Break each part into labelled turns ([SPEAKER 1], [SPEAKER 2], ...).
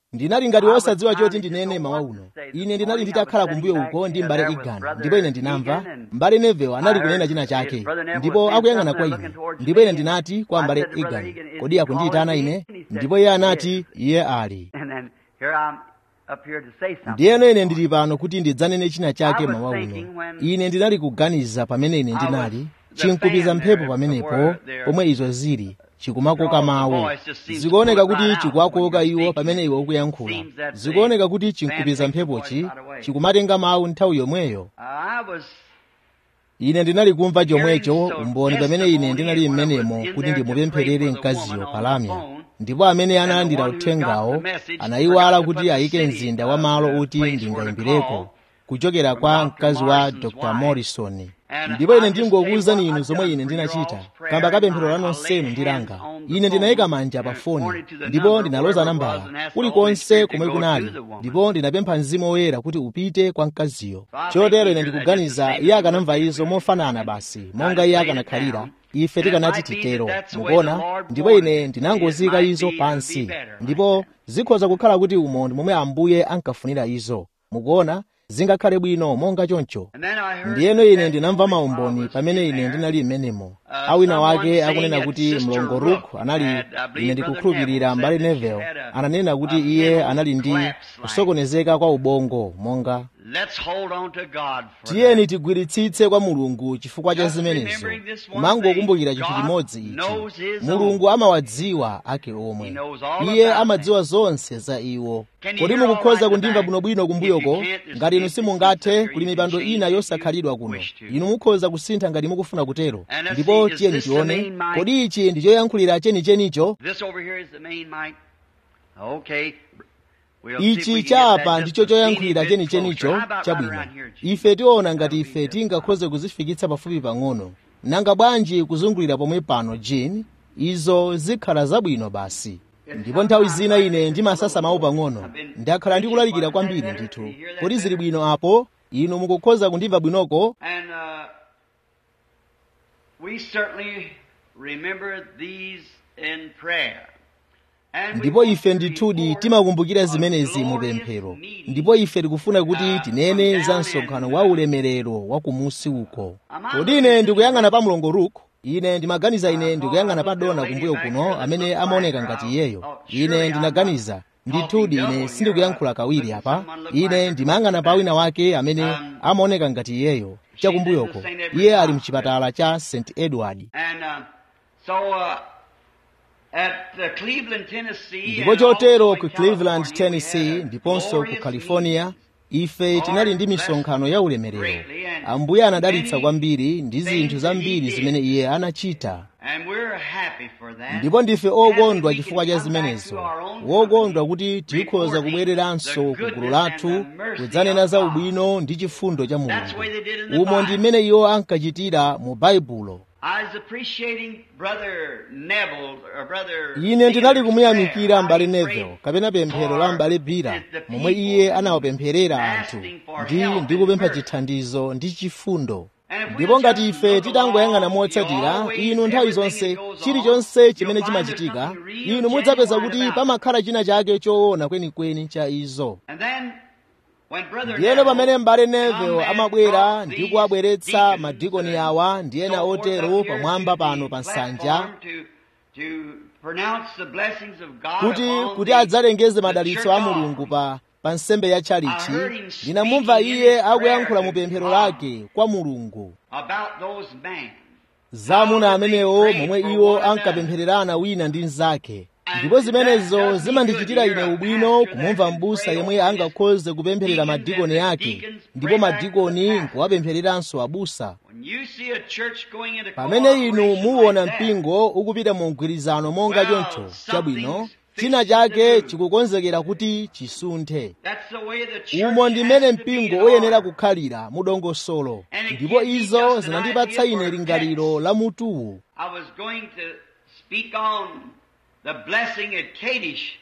[SPEAKER 1] ndinali ngati wosadziwa choti ndinene mawa uno ine ndinali nditakhala kumbuyo uko ndi mbale igani ndipo ine ndinamva mbale nevel anali kunena china chake ndipo akuyang'ana kwa ine ndipo ine ndinati kwa mbale igani kodi akundiyitana ine ndipo iye anati iye ali ndiyeno ine ndili pano kuti ndidzanene china chake mawa uno ine ndinali kuganiza pamene ine ndinali chinkupiza mphepo pamenepo pomwe izo zili chikumakoka mawu zikuoneka kuti chikuwakoka iwo pamene iwe ukuyankhula zikuoneka kuti chinkupiza mphepochi chikumatenga mawu nthawi yomweyo ine ndinali kumva chomwecho umboni pamene ine ndinali mmenemo kuti ndimupempherere mkaziyo palamya ndipo amene analandira uthengawo anayiwala kuti ayike mzinda wa malo uti ndingayimbireko kuchokera kwa mkazi wa dr morrison ndipo ine ndingokuwuzani inu zomwe ine ndinachita kamba kapemphero la nonsenu ndilanga ine ndinayika manja pa foni ndipo ndinaloza nambala kulikonse komwe kunali ndipo ndinapempha mzimu woyera kuti upite kwa mkaziyo chotero ine ndikuganiza iye akanamva izo mofanana basi monga iye akanakhalira ife tikanati titero mukuona ndipo ine ndinangozika izo pansi ndipo zikhoza kukhala kuti umo ndi momwe ambuye ankafunira izo mukuona zingakhale bwino monga choncho ndiyeno ine ndinamva maumboni pamene ine ndinali mmenemo awina wake akunena kuti mlongo rook anali ine ndikukhulupirira mbale nevel ananena kuti iye anali ndi kusokonezeka kwa ubongo monga tiyeni tigwiritsitse kwa mulungu chifukwa cha zimenezo kumangokumbukira chinthu chimodzi ichi mulungu amawadziwa ake omwe iye amadziwa zonse za iwo kodi mukukhoza kundimva bwinobwino kumbuyoko ngati inu simungathe kuli mipando ina yosakhalidwa kuno inu mukhoza kusintha ngati mukufuna kutero ndipo tiyeni tione kodi ichi ndi choyankhulira chenichenicho ichi chapa ndicho choyankhulira chenichenicho chabwino ife tiona ngati ife tingakhoze kuzifikitsa pafupi pang'ono nanga bwanji kuzungulira pomwe pano jin izo zikhala zabwino basi ndipo nthawi zina ine ndimasasa mawu pang'ono ndakhala ndikulalikira kwambiri ndithu kodi zili bwino apo inu mukukhoza kundimva bwinoko
[SPEAKER 2] And uh, we certainly remember these in prayer. And we
[SPEAKER 1] ndipo
[SPEAKER 2] want
[SPEAKER 1] ife
[SPEAKER 2] to
[SPEAKER 1] ndithudi
[SPEAKER 2] report
[SPEAKER 1] timakumbukira
[SPEAKER 2] a
[SPEAKER 1] zimenezi mu
[SPEAKER 2] glorious
[SPEAKER 1] pemphero
[SPEAKER 2] meeting.
[SPEAKER 1] ndipo ife tikufuna kuti
[SPEAKER 2] uh,
[SPEAKER 1] tinene
[SPEAKER 2] from
[SPEAKER 1] za
[SPEAKER 2] down
[SPEAKER 1] msonkhano
[SPEAKER 2] in,
[SPEAKER 1] wa
[SPEAKER 2] uh,
[SPEAKER 1] ulemerero wa kumusi uko
[SPEAKER 2] Am I
[SPEAKER 1] kodi
[SPEAKER 2] looking
[SPEAKER 1] ine
[SPEAKER 2] at
[SPEAKER 1] ndikuyang'ana
[SPEAKER 2] you?
[SPEAKER 1] pa mlongo rook ine ndimaganiza ine
[SPEAKER 2] Uh,
[SPEAKER 1] ndikuyang'ana pa
[SPEAKER 2] oh, I
[SPEAKER 1] dona
[SPEAKER 2] looked at
[SPEAKER 1] kumbuyo
[SPEAKER 2] the lady
[SPEAKER 1] kuno
[SPEAKER 2] back there
[SPEAKER 1] amene
[SPEAKER 2] that looked
[SPEAKER 1] amaoneka
[SPEAKER 2] like her.
[SPEAKER 1] ngati iyeyo
[SPEAKER 2] Oh, surely
[SPEAKER 1] ine
[SPEAKER 2] I'm
[SPEAKER 1] ndinaganiza
[SPEAKER 2] not
[SPEAKER 1] ndithudi
[SPEAKER 2] talking
[SPEAKER 1] ine
[SPEAKER 2] double
[SPEAKER 1] sindikuyankhula
[SPEAKER 2] here.
[SPEAKER 1] kawiri
[SPEAKER 2] Listen,
[SPEAKER 1] apa
[SPEAKER 2] someone look like
[SPEAKER 1] ine
[SPEAKER 2] her
[SPEAKER 1] ndimayang'ana pa
[SPEAKER 2] back.
[SPEAKER 1] wina wake amene
[SPEAKER 2] Um,
[SPEAKER 1] amaoneka ngati iyeyo chakumbuyoko
[SPEAKER 2] St. Edward's
[SPEAKER 1] iye ali
[SPEAKER 2] Hospital.
[SPEAKER 1] mchipatala cha st edward
[SPEAKER 2] And uh, so uh, at uh, Cleveland, Tennessee,
[SPEAKER 1] ndipo
[SPEAKER 2] and
[SPEAKER 1] chotero
[SPEAKER 2] also
[SPEAKER 1] ku
[SPEAKER 2] in
[SPEAKER 1] cleveland
[SPEAKER 2] California, we
[SPEAKER 1] tennessee
[SPEAKER 2] had a
[SPEAKER 1] ndiponso ku
[SPEAKER 2] glorious
[SPEAKER 1] california
[SPEAKER 2] meeting.
[SPEAKER 1] ife tinali ndi misonkhano ya ulemerero ambuye anadalitsa kwambiri ndi zinthu zambiri zimene iye anachita
[SPEAKER 2] And we're happy for that.
[SPEAKER 1] ndipo ndife
[SPEAKER 2] Happy
[SPEAKER 1] okondwa
[SPEAKER 2] we
[SPEAKER 1] chifukwa
[SPEAKER 2] can
[SPEAKER 1] cha
[SPEAKER 2] come back
[SPEAKER 1] zimenezo
[SPEAKER 2] to our own
[SPEAKER 1] wokondwa
[SPEAKER 2] company,
[SPEAKER 1] kuti tikhoza
[SPEAKER 2] reporting
[SPEAKER 1] kubwereranso
[SPEAKER 2] the
[SPEAKER 1] ku gulu
[SPEAKER 2] goodness
[SPEAKER 1] lathu
[SPEAKER 2] and the mercy
[SPEAKER 1] kudzanena
[SPEAKER 2] of
[SPEAKER 1] za
[SPEAKER 2] God.
[SPEAKER 1] ubwino ndi chifundo cha
[SPEAKER 2] That's the way they did in the
[SPEAKER 1] mulungu umo ndi
[SPEAKER 2] Bible.
[SPEAKER 1] mmene iwo ankachitira mu baibulo
[SPEAKER 2] I was appreciating Brother Neville or Brother
[SPEAKER 1] ine ndinali
[SPEAKER 2] Peter's
[SPEAKER 1] kumuyamikira
[SPEAKER 2] prayer.
[SPEAKER 1] mbale
[SPEAKER 2] I
[SPEAKER 1] neville
[SPEAKER 2] prayed
[SPEAKER 1] kapena pemphero la mbale bira momwe iye anawapempherera anthu ndi ndi kupempha chithandizo ndi chifundo ndipo ngati ife titangoyang'ana motsatira inu nthawi zonse chilichonse chimene chimachitika inu mudzapeza kuti pamakhala china chake choona kwenikweni cha izo
[SPEAKER 2] And then when Brother
[SPEAKER 1] ndiyeno pamene
[SPEAKER 2] Neville
[SPEAKER 1] mbale
[SPEAKER 2] come
[SPEAKER 1] neville
[SPEAKER 2] and
[SPEAKER 1] amabwera
[SPEAKER 2] brought
[SPEAKER 1] ndi
[SPEAKER 2] these
[SPEAKER 1] kuwabweretsa
[SPEAKER 2] deacons
[SPEAKER 1] madikoni
[SPEAKER 2] and
[SPEAKER 1] awa ndi ena
[SPEAKER 2] so forth
[SPEAKER 1] otero
[SPEAKER 2] up here
[SPEAKER 1] pamwamba
[SPEAKER 2] to the
[SPEAKER 1] pano pa nsanja
[SPEAKER 2] platform to- to pronounce the blessings of God
[SPEAKER 1] kuti
[SPEAKER 2] upon
[SPEAKER 1] kuti
[SPEAKER 2] the-
[SPEAKER 1] adzalengeze
[SPEAKER 2] the
[SPEAKER 1] madalitso
[SPEAKER 2] church
[SPEAKER 1] a mulungu
[SPEAKER 2] offering.
[SPEAKER 1] pa pa nsembe ya
[SPEAKER 2] I
[SPEAKER 1] tchalichi
[SPEAKER 2] heard him
[SPEAKER 1] ndinamumva
[SPEAKER 2] speaking in
[SPEAKER 1] iye
[SPEAKER 2] his
[SPEAKER 1] akuyankhula mu
[SPEAKER 2] prayer to
[SPEAKER 1] pemphero
[SPEAKER 2] God.
[SPEAKER 1] lake kwa mulungu
[SPEAKER 2] about those men.
[SPEAKER 1] za amuna amenewo momwe iwo ankapemphererana wina ndi mnzake ndipo zimenezo zimandichitira ine ubwino kumumva m'busa yemwe angakhoze kupempherera madikoni ake ndipo madikoni nkuwapemphereranso abusa
[SPEAKER 2] When you see a church going into
[SPEAKER 1] pamene inu
[SPEAKER 2] cooperation
[SPEAKER 1] muwona
[SPEAKER 2] like that,
[SPEAKER 1] mpingo ukupita mu mgwirizano monga
[SPEAKER 2] Well,
[SPEAKER 1] choncho chabwino
[SPEAKER 2] something's
[SPEAKER 1] china
[SPEAKER 2] fixing
[SPEAKER 1] chake
[SPEAKER 2] to do.
[SPEAKER 1] chikukonzekera kuti chisunthe
[SPEAKER 2] that's the way the church
[SPEAKER 1] umo ndi
[SPEAKER 2] has
[SPEAKER 1] mmene
[SPEAKER 2] to be
[SPEAKER 1] mpingo
[SPEAKER 2] in
[SPEAKER 1] uyenera
[SPEAKER 2] order.
[SPEAKER 1] kukhalira mu dongosolo
[SPEAKER 2] And it
[SPEAKER 1] ndipo
[SPEAKER 2] gives me
[SPEAKER 1] izo
[SPEAKER 2] just an
[SPEAKER 1] zinandipatsa
[SPEAKER 2] idea
[SPEAKER 1] ine
[SPEAKER 2] for
[SPEAKER 1] lingaliro
[SPEAKER 2] next.
[SPEAKER 1] la mutuwu
[SPEAKER 2] I was going to speak on the blessing at Kadesh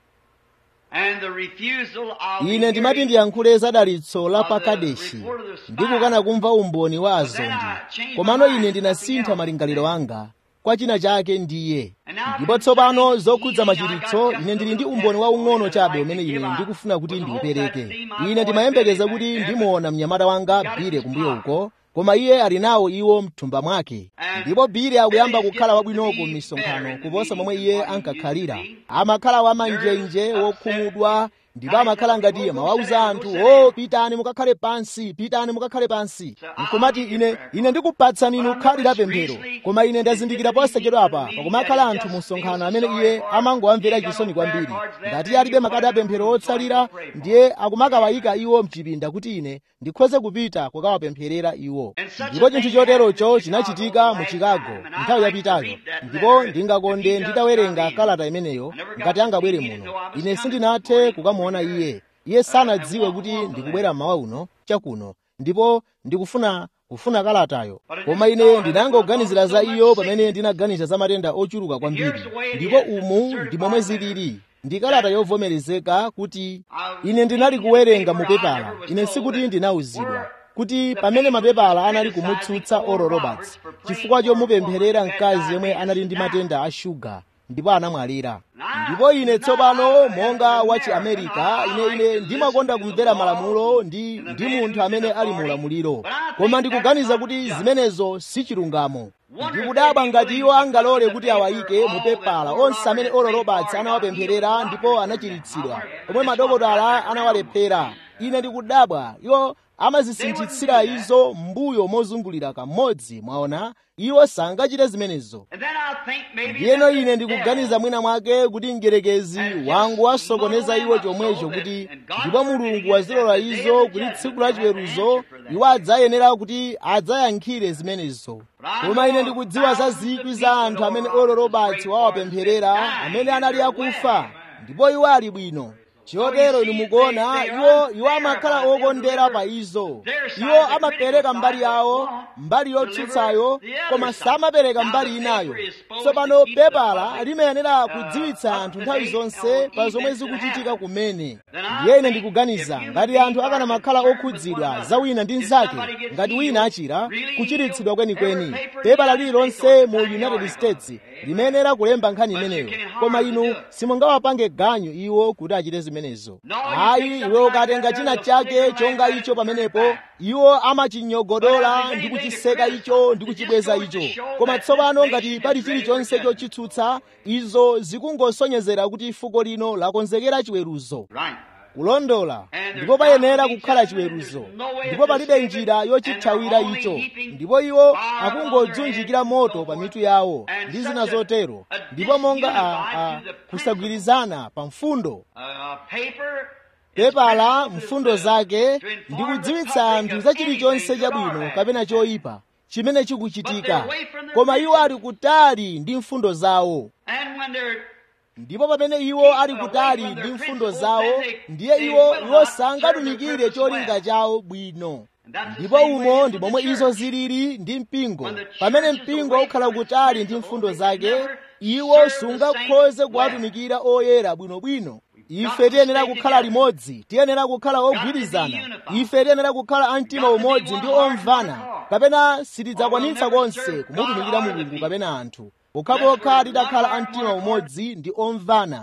[SPEAKER 2] and the refusal of the
[SPEAKER 1] ine ndimati
[SPEAKER 2] hearing
[SPEAKER 1] ndiyankhule za dalitso la
[SPEAKER 2] of the
[SPEAKER 1] pakadeshi
[SPEAKER 2] report of the spy.
[SPEAKER 1] ndi kukana kumva umboni wa
[SPEAKER 2] But then
[SPEAKER 1] azondi
[SPEAKER 2] I changed
[SPEAKER 1] komano
[SPEAKER 2] my
[SPEAKER 1] ine
[SPEAKER 2] mind to
[SPEAKER 1] ndinasintha
[SPEAKER 2] something
[SPEAKER 1] malingaliro
[SPEAKER 2] else.
[SPEAKER 1] anga kwa china chake ndiye ndipo tsopano zokhudza machiritso ine ndili ndi umboni waung'ono chabe umene ine ndikufuna kuti ndiupereke ine ndimayembekeza kuti ndimuona mnyamata wanga bire kumbuyo uko koma iye ali nawo iwo mthumba mwake ndipo bire akuyamba kukhala wabwinoko m'misonkhano kuposa momwe iye ankakhalira amakhala wamanjenje wokhumudwa ndipo amakhala ngati mawauza anthu o oh, pitani mukakhale pansi pitani mukakhale pansi nkumati ine ine ndikupatsani inu khadi la pemphero koma ine ndazindikira posachedwapa pakumakhala anthu mu msonkhano amene iye amangowamvera chisoni kwambiri ngati alibe makadi a pemphero otsalira ndiye akumakawayika iwo mchipinda kuti ine ndikhoze kupita kukawapempherera iwo ndipo chinthu choterocho chinachitika mu chicago nthawi yapitayo ndipo ndingakonde nditawerenga kalata imeneyo ngati angabwere muno ine sindinathe kukamuona iye iye sanadziwe kuti ndikubwera mmawa uno chakuno ndipo ndikufuna kufuna kalatayo koma ine ndinangoganizira za iyo pamene ndinaganiza za matenda ochuluka kwambiri ndipo umu ndi momwe zilili ndi kalata yovomerezeka kuti ine ndinali kuwerenga mu pepala ine sikuti ndinauzidwa kuti pamene mapepala anali kumutsutsa oral roberts chifukwa chomupempherera mkazi yemwe anali ndi matenda a shuga ndipo anamwalira ndipo ine tsopano monga wa chiamerika ine ine ndimakonda kumvera malamulo ndi ndi munthu amene ali mu ulamuliro koma ndikuganiza kuti zimenezo si chilungamo ndikudabwa ngati iwo angalole kuti awayike mu pepala onse amene oral roberts anawapempherera ndipo anachiritsidwa omwe madokotala anawalephera ine ndikudabwa iwo amazisinthitsira izo mbuyo mozungulira kamodzi mwaona iwo sangachite zimenezo ndiyeno ine ndikuganiza mwina mwake kuti mgerekezi wangu wasokoneza iwo chomwecho kuti ndipo mulungu wazilola izo kuti tsiku la chiweruzo iwo adzayenera kuti adzayankhire zimenezo koma ine ndikudziwa za zikwi za anthu amene oral roberts wawapempherera amene anali akufa ndipo iwo ali bwino chotero inu mukuona iwo iwo amakhala okondera pa izo iwo amapereka mbali yawo mbali yotsutsayo koma samapereka mbali inayo tsopano pepala limayenera kudziwitsa anthu nthawi zonse pa zomwe zikuchitika kumene ndiye ine ndikuganiza ngati anthu akanamakhala okhudzidwa za wina ndi mnzake ngati wina achira kuchiritsidwa kwenikweni pepala lililonse mu united states limayenera kulemba nkhani imeneyo koma inu simungawapange ganyu iwo kuti achite zimenezo ayi iwe ukatenga china chake chonga icho pamenepo iwo amachinyogodola ndi kuchiseka icho ndi kuchibweza icho koma tsopano ngati pali chilichonse chochitsutsa izo zikungosonyezera kuti fuko lino lakonzekera chiweruzo kulondola ndipo payenera kukhala chiweruzo ndipo palibe njira yochithawira icho ndipo iwo akungodzunjikira moto pa mitu yawo ndi zina zotero ndipo monga a, a, kusagwirizana pa mfundo pepala mfundo zake ndi kudziwitsa anthu za chilichonse chabwino kapena choyipa chimene chikuchitika koma iwo ali kutali ndi mfundo zawo ndipo pamene iwo ali kutali ndi mfundo zawo ndiye iwo iwo sangatumikire cholinga chawo bwino ndipo umo ndi momwe izo zilili ndi mpingo pamene mpingo ukhala kutali ndi mfundo zake iwo sungakhoze kuwatumikira oyera bwinobwino ife tiyenera kukhala limodzi tiyenera kukhala ogwirizana ife tiyenera kukhala amtima umodzi ndi omvana kapena sitidzakwanitsa konse kumutumikira mulungu kapena anthu pokhapokha titakhala amtima umodzi ndi omvana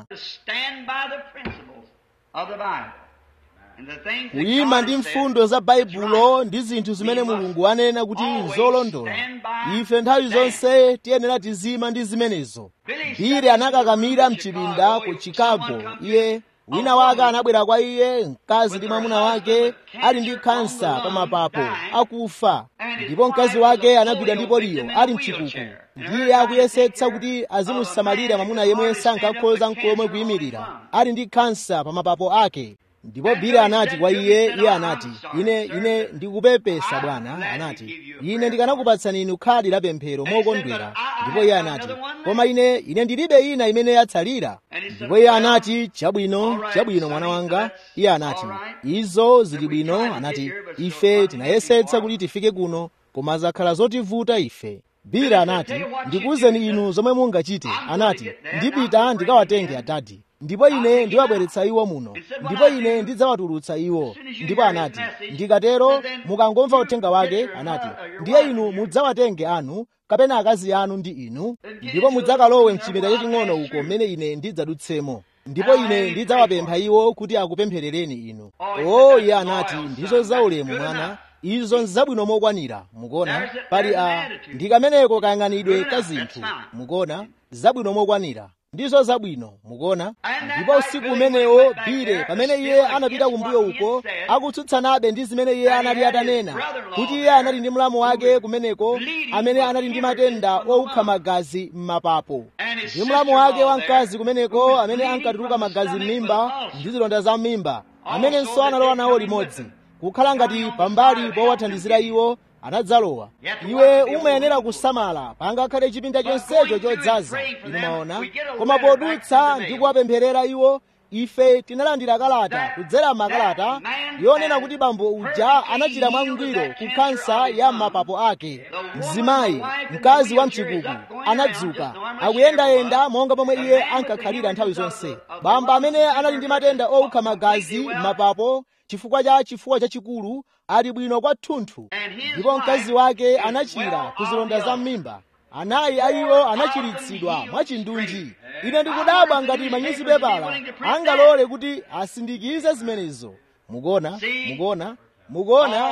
[SPEAKER 1] kuyima ndi mfundo za baibulo ndi zinthu zimene mulungu anena kuti nzolondola ife nthawi zonse tiyenera tizima ndi zimenezo bire anakakamira mchipinda ku chicago iye wina wake anabwera kwa iye mkazi ndi mwamuna wake ali ndi kansa pa mapapo akufa ndipo mkazi wake anagwidwa ndi poliyo ali mchikuku ndiye akuyesetsa kuti azimusamalira mwamuna yemwe sankakhoza nkomwe kuyimirira ali ndi kansa pa mapapo ake ndipo bile anati kwa iye iye anati ine ine ndikupepesa bwana anati ine ndikanakupatsani inu khadi la pemphero mokondwera ndipo iye anati koma ine ine ndilibe ina imene yatsalira ndipo iye anati chabwino chabwino mwana wanga iye anati izo zili bwino anati ife tinayesetsa kuti tifike kuno koma zakhala zotivuta ife bile anati ndikuwuzeni inu zomwe mungachite anati ndipita ndikawatenge adadi ndipo ine ndiwabweretsa iwo muno ndipo ine ndidzawatulutsa iwo ndipo anati ndikatero mukangomva uthenga wake anati ndiye inu mudzawatenge anu kapena akazi anu ndi inu ndipo mudzakalowe mchipinda chaching'ono uko mmene ine ndidzadutsemo ndipo ine ndidzawapempha iwo kuti akupempherereni inu o iye anati ndizo zaulemu mwana izo nzabwino mokwanira mukuona pali a ndi kameneko kayang'anidwe ka zinthu mukuona zabwino mokwanira ndizo zabwino mukuona ndipo usiku umenewo bile pamene iye anapita kumbuyo uko akutsutsanabe ndi zimene iye anali atanena kuti iye anali ndi mlamu wake kumeneko amene anali ndi matenda owukha magazi m'mapapo ndi mlamu wake wamkazi kumeneko amene ankatuluka magazi m'mimba ndi zilonda za m'mimba amenenso analowa nawo limodzi kukhala ngati pambali powathandizira iwo anadzalowa iwe umayenera kusamala pangakhale chipinda chonsecho chodzaza inu maona koma podutsa ndi kuwapempherera iwo ife tinalandira kalata kudzera makalata yonena kuti bambo uja anachita mwangwiro ku kansa ya mapapo ake mzimayi mkazi wa mchikuku anadzuka akuyendayenda monga momwe iye ankakhalira nthawi zonse bamba amene anali ndi matenda owukha magazi m'mapapo chifukwa cha chifuwa chachikulu ali bwino kwathunthu ndipo mkazi wake anachira ku zilonda za m'mimba anayi a iwo anachiritsidwa mwachindunji ine ndikudabwa ngati manyuzipepala angalole kuti asindikize zimenezo mukuona mukuona mukuona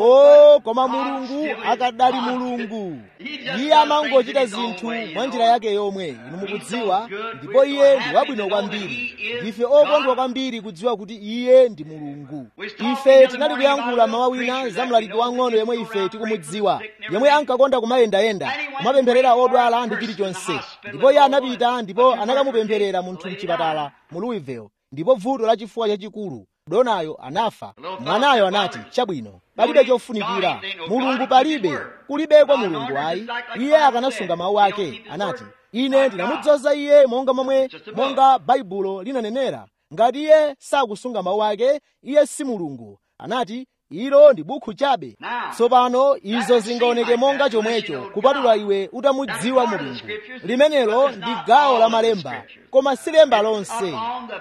[SPEAKER 1] o koma mulungu akadali mulungu iye amangochita zinthu mwa njira yake yomwe inu mukudziwa ndipo iye ndi wabwino kwambiri ndife okondwa kwambiri kudziwa kuti iye ndi mulungu ife tinali kuyankhula mawa wina za mlaliki wang'ono yemwe ife tikumudziwa yemwe ankakonda kumayendayenda kumapempherera odwala ndi chilichonse ndipo iye anapita ndipo anakamupempherera munthu mchipatala mu louisville ndipo vuto la chifuwa chachikulu donayo anafa mwanayo anati chabwino palibe chofunikira mulungu palibe kulibeko mulungu ayi iye akanasunga mawu ake anati ine ndinamudzoza iye monga momwe monga baibulo linanenera ngati iye sakusunga mawu ake iye si mulungu anati ilo ndi bukhu chabe tsopano izo zingaoneke monga chomwecho kupatula iwe utamudziwa mulungu limenelo ndi gawo la malemba koma si lemba lonse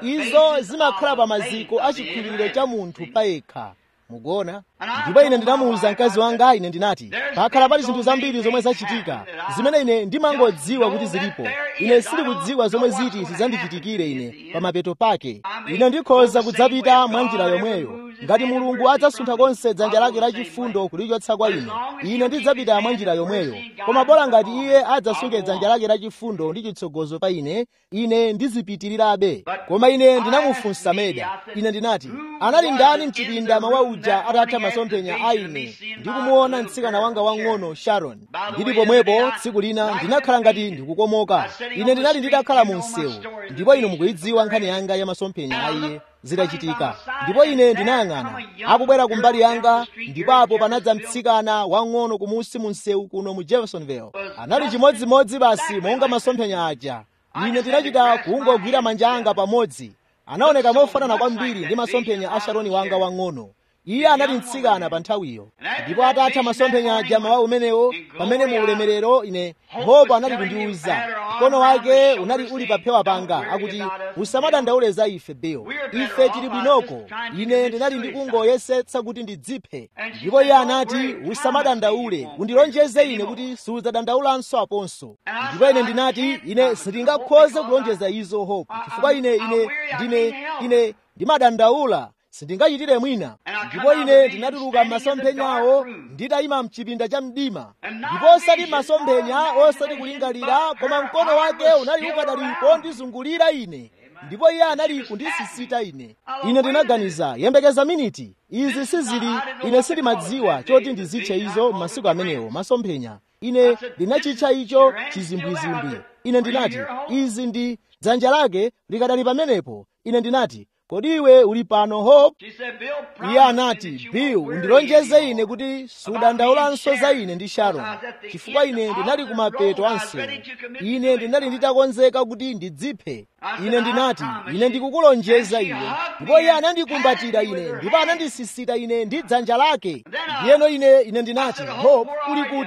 [SPEAKER 1] izo zimakhala pa maziko a chikhulupiriro cha munthu payekha mukuona ndipo ine ndinamuwuza mkazi wanga ine ndinati pakhala pali zinthu zambiri zomwe zachitika zimene ine ndimangodziwa kuti zilipo ine sindikudziwa zomwe ziti zidzandichitikire ine pa mapeto pake ine ndikhoza kudzapita mwa njira yomweyo ngati mulungu adzasuntha konse dzanja lake lachifundo kulichotsa kwa ine ine ndidzapita mwa njira yomweyo koma bola ngati iye adzasunge dzanja lake lachifundo ndi chitsogozo pa ine ine ndizipitirirabe koma ine ndinamufunsa meda ine ndinati anali ndani mchipinda mawa uja atatha masomphenya a ine ndikumuona mtsikana wanga wang'ono sharon ndili pomwepo tsiku lina ndinakhala ngati ndikukomoka ine ndinali nditakhala mu msewu ndipo inu mukuyidziwa nkhani yanga ya masomphenya a iye zitachitika ndipo ine ndinayang'ana akubwera kumbali yanga ndipo apo panadza mtsikana wang'ono kumusi mu msewu kuno mu jeffersonville anali chimodzimodzi basi monga masomphenya aja ine ndinachita kungogwira manja anga pamodzi anaoneka mofanana kwambiri ndi masomphenya a sharoni wanga wang'ono iye anali mtsikana pa nthawiyo ndipo atatha masomphenya aja mawa umenewo pamene mu ulemerero ine hopo anali kundiwuza mkono wake unali uli pa phewa panga akuti usamadandaule za ife bill ife tili bwinoko ine ndinali ndikungoyesetsa kuti ndidziphe ndipo iye anati usamadandaule undilonjeze ine kuti sudzadandaulanso aponso ndipo ine ndinati ine sindingakhoze kulonjeza izo hope chifukwa ine ine ndine ine ndimadandaula sindingachitire mwina ndipo ine ndinatuluka m'masomphenyawo nditayima mchipinda cha mdima ndipo osati masomphenya osati kulingalira koma mkono wake unali ukadali pondizungulira ine ndipo iye anali kundisisita ine ine ndinaganiza yembekeza miniti izi sizili ine sindimadziwa choti ndizitche izo m'masiku amenewo masomphenya ine ndinachitcha icho chizimbwizimbwi ine ndinati izi ndi dzanja lake likadali pamenepo ine ndinati kodi iwe uli pano hope iye anati bill undilonjeze ine kuti sudandaulanso za ine ndi sharon chifukwa ine ndinali kumapeto ansewu ine ndinali nditakonzeka kuti ndidziphe ine ndinati ine ndikukulonjeza iwe ndipo iye anandikumbatira ine ndipo anandisisita ine ndi dzanja lake ndiyeno ine ine ndinati hope uli kuti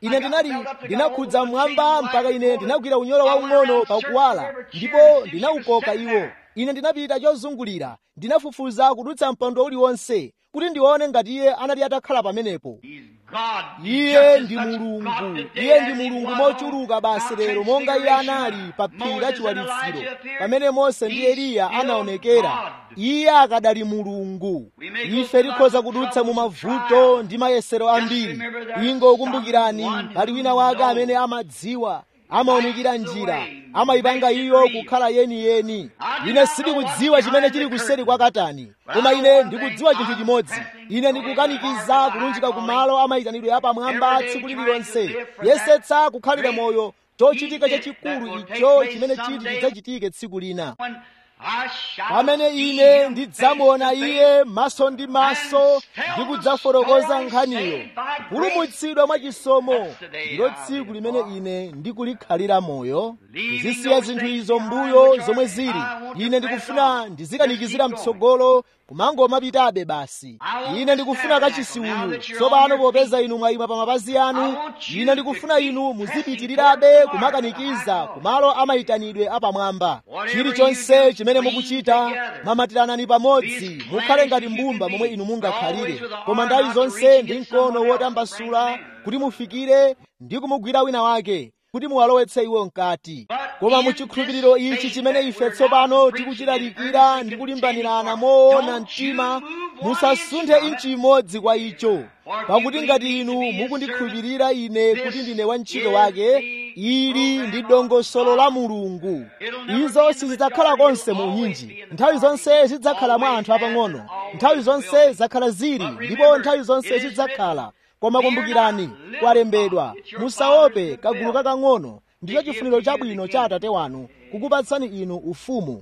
[SPEAKER 1] ine ndinali ndinakhudza mmwamba mpaka ine ndinagwira unyolo waung'ono pakuwala ndipo ndinawukoka iwo ine ndinapita chozungulira ndinafufuza kudutsa mpando uliwonse kuti ndione ngati iye anali atakhala pamenepo iye ndi mulungu iye ndi mulungu mochuluka basi lero monga iye anali pa phiri la chiwalitsiro pamene mose ndi eliya anaonekera iye akadali mulungu ife tikhoza kudutsa mu mavuto ndi mayesero ambiri ingo kumbukirani pali wina wake amene amadziwa amaonekera njira amayipanga iyo kukhala yeniyeni ine sindikudziwa chimene chili kuseri kwa katani koma ine ndikudziwa chinthu chimodzi ine ndikukanikiza kulunjika kumalo amayitanidwe apamwamba tsiku lililonse yesetsa kukhalira moyo chochitika chachikulu icho chimene chiti chidzachitike tsiku lina pamene ine ndidzamuona iye maso ndi maso ndi kudzafotokoza nkhaniyo kupulumutsidwa mwachisomo ndilo tsiku limene ine ndikulikhalira moyo kuzisiya zinthu izo mbuyo zomwe zili ine ndikufuna ndizikanikizira mtsogolo kumangomapitabe basi ine ndikufuna kachisi uyu tsopano popeza inu mwayima pa mapazi anu ine ndikufuna inu muzipitirirabe kumakanikiza kumalo amayitanidwe apamwamba chilichonse chimene mukuchita mamatiranani pamodzi mukhale ngati mbumba momwe inu mungakhalire koma nthawi zonse ndi mkono wotambasula kuti mufikire ndi kumugwira wina wake kuti muwalowetse iwo mkati koma muchikhulupiriro ichi chimene ife tsopano tikuchilalikira ndi kulimbanirana moona mtima musasunthe inchi imodzi kwa icho pakuti ngati inu mukundikhulupirira ine kuti ndine wantchito wake ili ndi dongosolo la mulungu izo sizidzakhala konse mu unyinji nthawi zonse zidzakhala mwa anthu apang'ono nthawi zonse zakhala zili ndipo nthawi zonse zidzakhala koma kumbukirani kwalembedwa musaope kagulu kakang'ono ndicho chifuniro chabwino cha atate wanu kukupatsani inu ufumu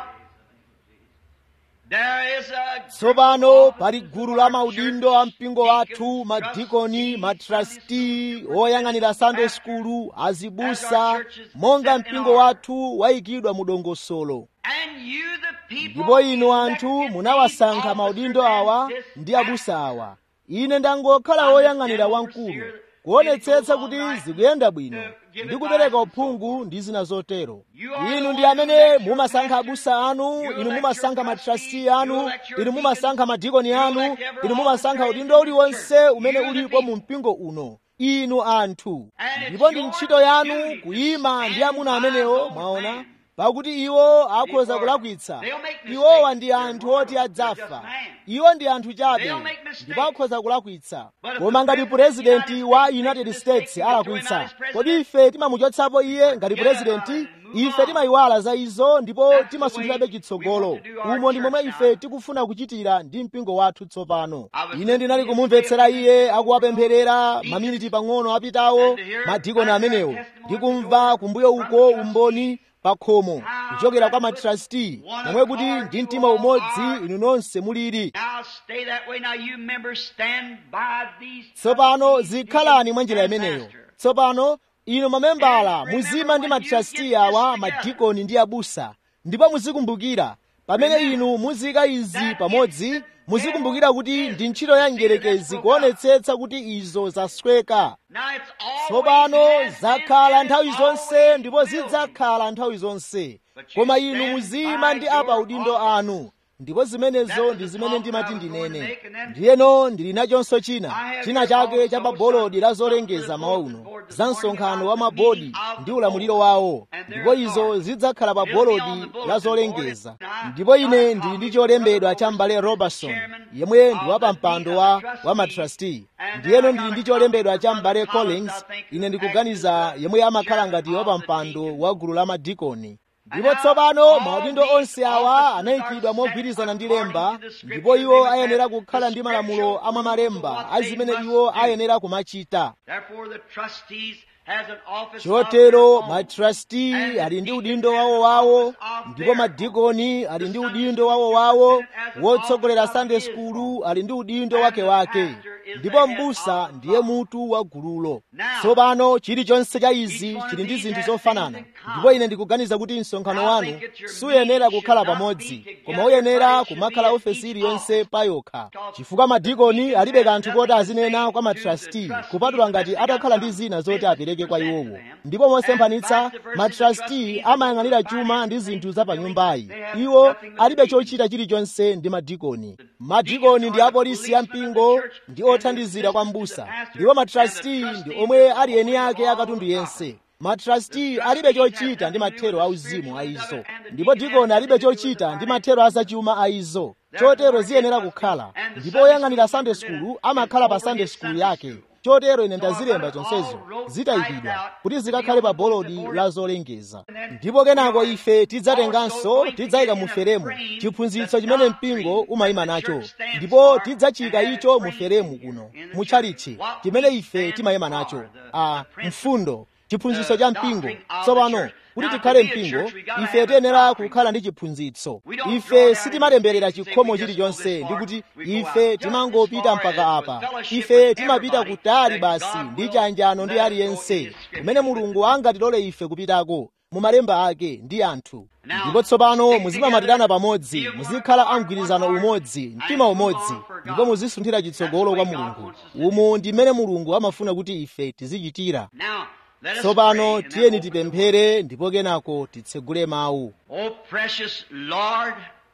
[SPEAKER 1] tsopano pali gulu la maudindo a mpingo wathu madikoni matrasti oyang'anira sunday skulu azibusa monga mpingo wathu wayikidwa mu dongosolo ndipo inu anthu munawasankha maudindo awa ndi abusa awa ine ndangokhala woyang'anira wamkulu kuonetsetsa kuti zikuyenda bwino ndi kupereka uphungu ndi zina zotero inu ndi amene mumasankha abusa anu inu mumasankha matrasti anu inu mumasankha madikoni anu inu mumasankha udindo uliwonse umene ulipo mu mpingo uno inu anthu ndipo ndi ntchito yanu kuyima ndi amuna amenewo mwaona pakuti iwo akhoza kulakwitsa iwowa ndi anthu oti adzafa iwo ndi anthu chabe ndipo akhoza kulakwitsa koma ngati purezidenti wa united states alakwitsa kodi ife timamuchotsapo iye ngati purezidenti ife timayiwala za izo ndipo timasunthirabe chitsogolo umo ndi momwe ife tikufuna kuchitira ndi mpingo wathu tsopano ine ndinali kumumvetsera iye akuwapempherera maminiti pang'ono apitawo madikoni amenewo ndikumva kumbuyo uko umboni pakhomo kuchokera kwa matrasti momwe kuti ndi mtima umodzi inu nonse muliri tsopano zikhalani mwa njira imeneyo tsopano inu mamembala muzima ndi matrasti awa madikoni ndi abusa ndipo muzikumbukira pamene inu muzika izi pamodzi muzikumbukira kuti ndi ntchito ya njerekezi kuonetsetsa kuti izo zasweka tsopano zakhala nthawi zonse ndipo zidzakhala nthawi zonse koma inu muzima ndi apa udindo anu ndipo zimenezo ndi zimene ndimati ndinene ndiyeno ndili nachonso china china chake cha pabolodi la zolengeza mawa uno za msonkhano wa mabodi ndi ulamuliro wawo ndipo izo zidzakhala pa bolodi la zolengeza ndipo ine ndili ndi cholembedwa cha m'bale robertson yemwe ndi wa pampando wa, wa matrasti ndiyeno ndili ndi cholembedwa cha m'bale collins ine ndikuganiza yemwe amakhala ngati wa pampando wa gulu la madikoni ndipo tsopano maudindo onse awa anayikidwa mogwirizana ndi lemba ndipo iwo ayenera kukhala ndi malamulo amamalemba a zimene iwo ayenera kumachita chotero matrasti ali ndi udindo wawo wawo ndipo madikoni ali ndi udindo wawo wawo wotsogolera sunday skulu ali ndi udindo wake wake ndipo mbusa ndiye mutu wa gululo tsopano chilichonse cha izi chili ndi zinthu zofanana ndipo ine ndikuganiza kuti msonkhano wanu suyenera kukhala pamodzi koma uyenera kumakhala ofesi iliyonse payokha chifukwa madikoni alibe kanthu koti azinena kwa matrasti kupatula ngati atakhala ndi zina zoti apereke kwa iwowo ndipo mosemphanitsa matrasti amayang'anira chuma ndi zinthu za pa nyumbayi iwo alibe chochita chilichonse ndi madikoni madikoni ndi apolisi ya mpingo ndi othandizira kwa mbusa ndipo matrasti ndi omwe ali eni ake akatundu yense matrasti alibe chochita ndi mathero auzimu a izo ndipo dikoni alibe chochita ndi mathero azachuma a izo chotero ziyenera kukhala ndipo oyang'anira sunday school amakhala pa sunday school yake chotero ine ndazilemba chonsezo zitayikidwa kuti zikakhale pa bolodi la zolengeza ndipo kenako ife tidzatenganso tidzayika mu feremu chiphunzitso chimene mpingo umayima nacho ndipo tidzachika icho mu feremu kuno mutchalichi chimene ife timayima nacho a mfundo chiphunzitso cha mpingo tsopano kuti tikhale mpingo ife tiyenera kukhala ndi chiphunzitso ife sitimatemberera chikhomo chilichonse ndi kuti ife timangopita mpaka apa ife timapita kutali basi ndi chanjano ndi aliyense kumene mulungu angatilole ife kupitako mu malemba ake ndi anthu ndipo tsopano muzimamatirana pamodzi muzikhala amgwirizano umodzi mtima umodzi ndipo muzisunthira chitsogolo kwa mulungu umu ndi mmene mulungu amafuna kuti ife tizichitira tsopano tiyeni tipemphere ndipo kenako titsegule mawu
[SPEAKER 2] Oh, precious Lord,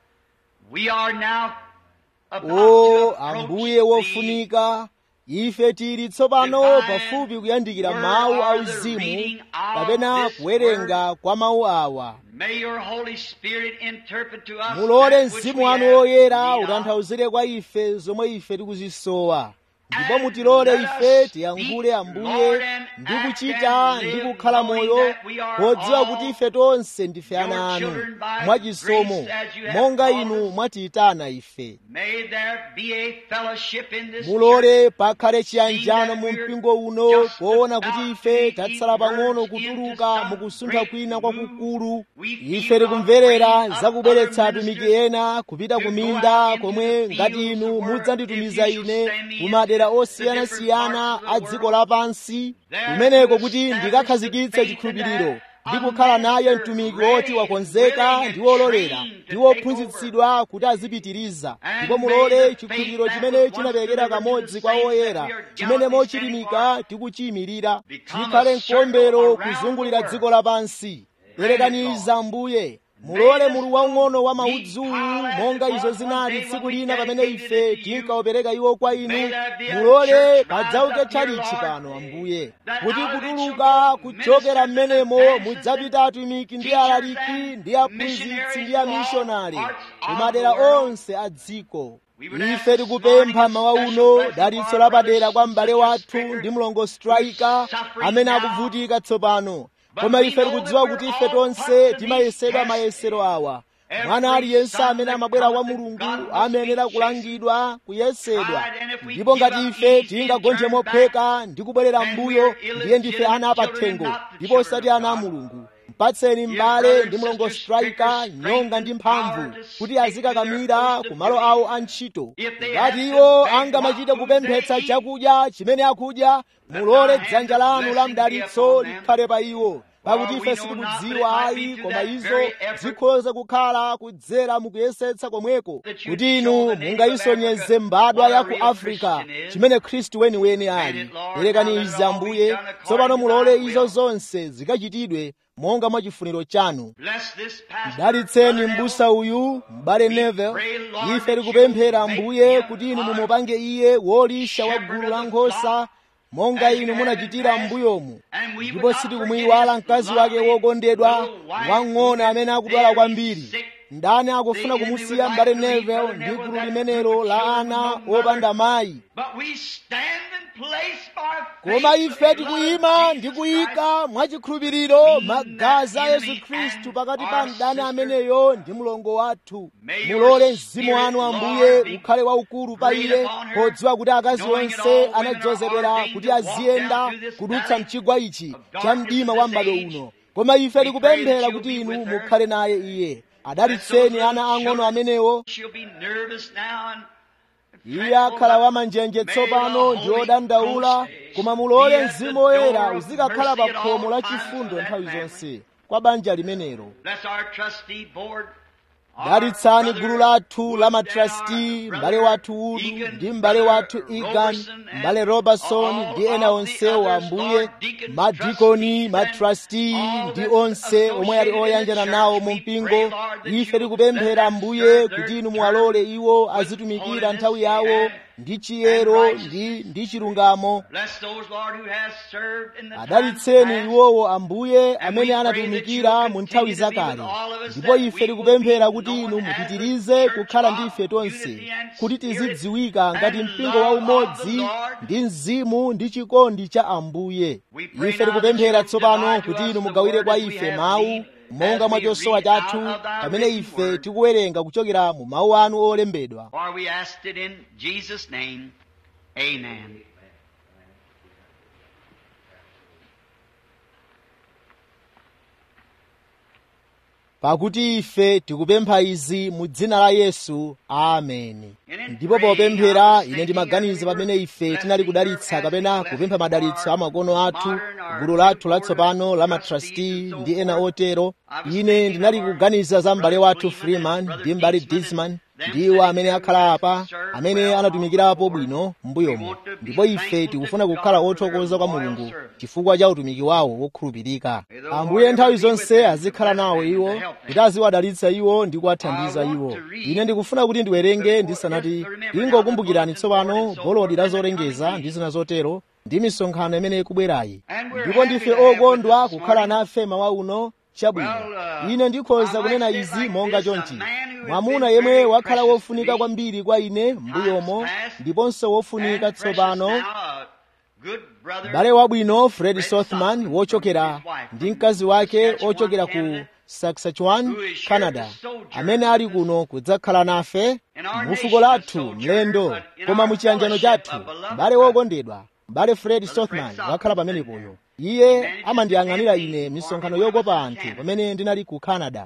[SPEAKER 2] we are now about to
[SPEAKER 1] o
[SPEAKER 2] approach
[SPEAKER 1] ambuye
[SPEAKER 2] thee.
[SPEAKER 1] wofunika ife tili tsopano pafupi kuyandikira mawu auzimu kapena kuwerenga kwa mawu awa
[SPEAKER 2] May your Holy Spirit interpret to us
[SPEAKER 1] mulole
[SPEAKER 2] that which
[SPEAKER 1] mzimu
[SPEAKER 2] we
[SPEAKER 1] wanu
[SPEAKER 2] have
[SPEAKER 1] woyera
[SPEAKER 2] need of.
[SPEAKER 1] utanthauzire kwa ife zomwe ife tikuzisowa ndipo mutilole ife tiyankhule ambuye ndi kuchita ndi kukhala moyo podziwa kuti ife tonse ndife ana anu mwachisomo monga inu mwatiyitana ife
[SPEAKER 2] May there be a fellowship in this
[SPEAKER 1] mulole pakhale chiyanjano mu mpingo uno poona kuti ife tatsala pang'ono kutuluka mukusuntha kwina kwakukulu ife tikumverera zakubweretsa atumiki ena kupita ku minda komwe ngati inu mudzanditumiza ine ku madera osiyanasiyana a dziko lapansi kumeneko kuti ndikakhazikitse chikhulupiriro ndi kukhala naye mtumiki woti wakonzeka ndi wololera ndi wophunzitsidwa kuti azipitiriza ndipo mulole chikhulupiriro chimene chinaperekera kamodzi kwa oyera chimene mochilimika tikuchiyimirira chikhale mkombero kuzungulira dziko lapansi perekaniza mbuye mulole mulu waung'ono wa maudzuwu monga izo zinali tsiku lina pamene ife tinkaopereka iwo kwa inu mulole padzauke tchalichi pano ambuye kuti kutuluka kuchokera m'menemo mudzapita atumiki ndi alaliki ndi aphunzitsi ndi amishonari ku madera onse a dziko ife tikupempha mawa uno dalitso lapadera kwa m'bale wathu ndi mlongo striker amene akuvutika tsopano koma ife tikudziwa kuti ife tonse timayesedwa mayesero awa mwana aliyense amene amabwera kwa mulungu amayenera kulangidwa kuyesedwa ndipo ngati ife tingagonje mopheka ndi kubwerera m'mbuyo ndiye ndife ana apathengo ndipo osati ana a mulungu mpatseni m'bale ndi mlongo striker nyonga ndi mphamvu kuti azikakamira ku malo awo a ntchito ngati iwo angamachite kupemphetsa chakudya chimene akudya mulole dzanja lanu la mdalitso likhale pa iwo pakuti ife sitikudziwa ayi koma izo zikhoza kukhala kudzera mukuyesetsa komweko kuti inu mungayisonyeze mbadwa ya ku afrika chimene khristu weniweni ali perekani izi ambuye tsopano mulole izo zonse zikachitidwe monga mwa chifuniro chanu
[SPEAKER 2] Bless this pastor,
[SPEAKER 1] dalitseni
[SPEAKER 2] Brother
[SPEAKER 1] m'busa uyu m'bale nevel ife tikupemphera ambuye kuti inu mumupange iye wolisha wa gulu la nkhosa monga inu munachitira m'mbuyomu ndipo sitikumuyiwala mkazi wake wokondedwa wang'ono amene akudwala kwambiri ndani akufuna kumusiya m'bale nevel ndi gulu limenelo la ana opanda mayi
[SPEAKER 2] But we stand and place our
[SPEAKER 1] koma
[SPEAKER 2] faith
[SPEAKER 1] ife
[SPEAKER 2] in the blood of
[SPEAKER 1] tikuyima
[SPEAKER 2] Jesus
[SPEAKER 1] ndi
[SPEAKER 2] Christ.
[SPEAKER 1] kuyika mwachikhulupiriro magazi a yesu khristu pakati pa mdani ameneyo ndi mlongo wathu mulole mzimu wanu ambuye ukhale waukulu pa iye podziwa kuti akazi onse anadzozedwera kuti aziyenda kudutsa mchigwa ichi cha mdima wa m'bado uno koma ife tikupemphera kuti inu mukhale naye iye adalitseni ana ang'ono amenewo
[SPEAKER 2] She'll be nervous now and
[SPEAKER 1] iye akhala wamanjenje tsopano ndi odandaula koma mulole mzimu woyera uzikakhala pa khomo la chifundo nthawi zonse kwa banja limenelo
[SPEAKER 2] bless our trustee board.
[SPEAKER 1] dalitsani gulu lathu la matrasti m'bale wathu udu ndi m'bale wathu egan m'bale robertson ndi ena onsewo ambuye madikoni matrasti ndi onse omwe ali oyanjana nawo mu mpingo ife tikupemphera ambuye kuti inu muwalole iwo azitumikira nthawi yawo ndi chiyero ndi ndi chilungamo adalitseni iwowo ambuye amene anatumikira mu nthawi zakale ndipo ife tikupemphera kuti inu mupitirize kukhala ndi ife tonse kuti tizidziwika ngati mpingo wa umodzi ndi mzimu ndi chikondi cha ambuye ife tikupemphera tsopano kuti inu mugawire kwa ife mawu monga mwa chosowa chathu pamene ife tikuwerenga kuchokera mu mawu anu olembedwa
[SPEAKER 2] Amen.
[SPEAKER 1] pakuti ife tikupempha izi mu dzina la yesu ameni ndipo popemphera ine ndimaganiza pamene ife tinali kudalitsa kapena kupempha madalitso a makono athu gulu lathu latsopano la matrasti ndi ena otero ine ndinali kuganiza za m'bale wathu freeman ndi m'bale disman ndiwo amene akhala apa amene anatumikirapo bwino m'mbuyomo ndipo ife tikufuna kukhala othokoza kwa mulungu chifukwa cha utumiki wawo wokhulupirika ambuye nthawi zonse azikhala nawo iwo kuti aziwadalitsa iwo ndi kuwathandiza iwo ine ndikufuna kuti ndiwerenge ndisanati ingokumbukirani tsopano bolodi la zolengeza ndi zina zotero ndi misonkhano imene ikubwerayi ndipo ndife okondwa kukhala nafe mawa uno chabwino ine ndikhoza kunena izi monga chonchi mwamuna yemwe wakhala wofunika kwambiri kwa ine m'mbuyomo ndiponso wofunika tsopano m'bale wabwino fred sothman wochokera ndi mkazi wake ochokera ku saskatchewan canada amene ali kuno kudzakhala nafe mu fuko lathu mlendo koma mu chiyanjano chathu m'bale wokondedwa m'bale fred sothman wakhala pamenepoyo iye amandiyang'anira ine misonkhano yokopa anthu pamene ndinali ku canada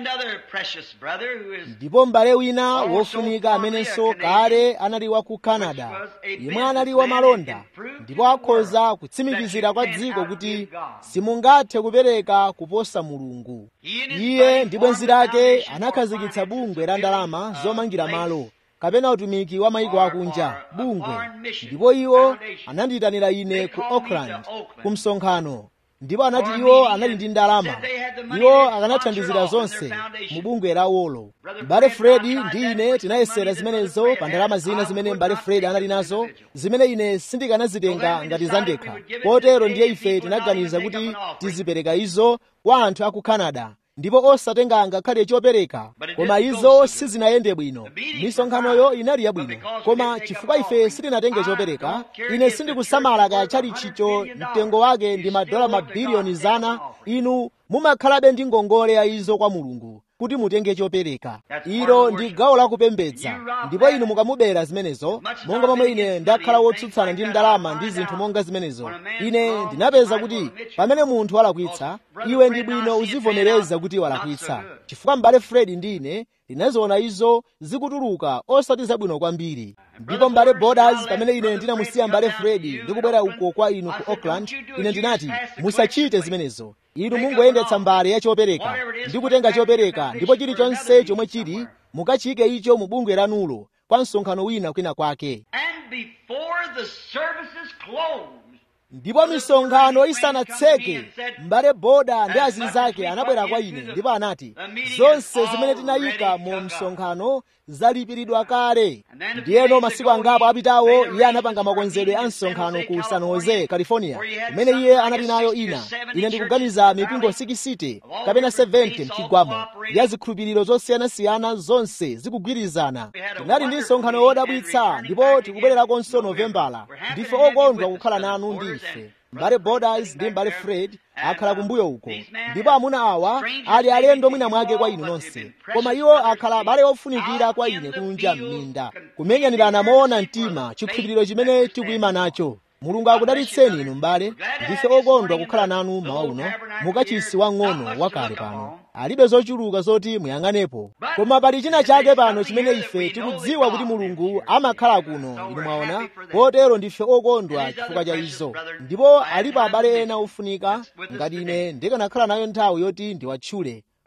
[SPEAKER 1] ndipo m'bale wina wofunika amenenso kale anali wa ku canada yemwe anali wa malonda ndipo akhoza kutsimikizira kwa dziko kuti simungathe kupereka kuposa mulungu iye ndi bwenzi lake anakhazikitsa bungwe la ndalama zomangira malo kapena utumiki wa maiko akunja bungwe ndipo iwo anandiyitanira ine ku auckland ku msonkhano ndipo anati iwo anali ndi ndalama iwo akanathandizira zonse mu bungwe lawolo m'bale fredi ndi ine tinayesera zimenezo pa ndalama zina zimene m'bale fredi anali nazo zimene ine sindikanazitenga ngati zandekha potero ndiye ife tinaganiza kuti tizipereka izo kwa anthu a ku canada ndipo osatenga ngakhale chopereka koma izo sizinayende bwino misonkhanoyo inali yabwino koma chifukwa ife sitinatenge chopereka ine sindikusamala kaya chali chicho mtengo wake ndi madola mabiliyoni zana inu mumakhalabe ndi ngongole ya izo kwa mulungu kuti mutenge chopereka ilo ndi gawo lakupembedza ndipo inu mukamubera zimenezo monga momwe ine ndakhala wotsutsana ndi ndalama ndi zinthu monga zimenezo ine ndinapeza kuti pamene munthu walakwitsa iwe ndi bwino uzivomereza kuti walakwitsa chifukwa m'bale fredi ndi ine ndinaziona izo zikutuluka osati zabwino kwambiri ndipo m'bale borders pamene ine ndinamusiya m'bale fredi ndikubwera uko kwa inu ku auckland ine ndinati musachite zimenezo inu mungoyendetsa mbale ya chopereka ndi kutenga chopereka ndipo chilichonse chomwe chili mukachike icho mu bungwe lanulo kwa msonkhano wina kwina kwake ndipo misonkhano isanatseke m'bale boda ndi azinzake anabwera kwa ine ndipo anati zonse zimene tinayika mu msonkhano zalipiridwa kale ndiyeno masiku angapo apitawo iye anapanga makonzedwe a msonkhano ku san jose california imene iye anali nayo ina ine ndikuganiza mipingo 60 kapena 70 mchigwamo ya zikhulupiriro zosiyanasiyana zonse zikugwirizana tinali ndi msonkhano wodabwitsa ndipo tikubwererakonso novembala ndife okondwa kukhala nanu ndi ife mbale borders ndi mbale fred akhala kumbuyo uko ndipo amuna awa ali alendo mwina mwake kwa inu nonse koma iwo akhala abale ofunikira kwa ine kunja m'minda kumenyanirana moona mtima chikhulupiriro chimene tikuyima nacho mulungu akudalitseni inu m'bale ndife okondwa kukhala nanu mawa uno mukachisi wang'ono wakale pano alibe zochuluka zoti muyang'anepo koma pali china chake pano chimene ife tikudziwa kuti mulungu amakhala kuno inu mwaona potero ndife okondwa chifukwa cha izo ndipo alipo abale ena ofunika ngati ine ndikanakhala nayo nthawi yoti ndiwatchule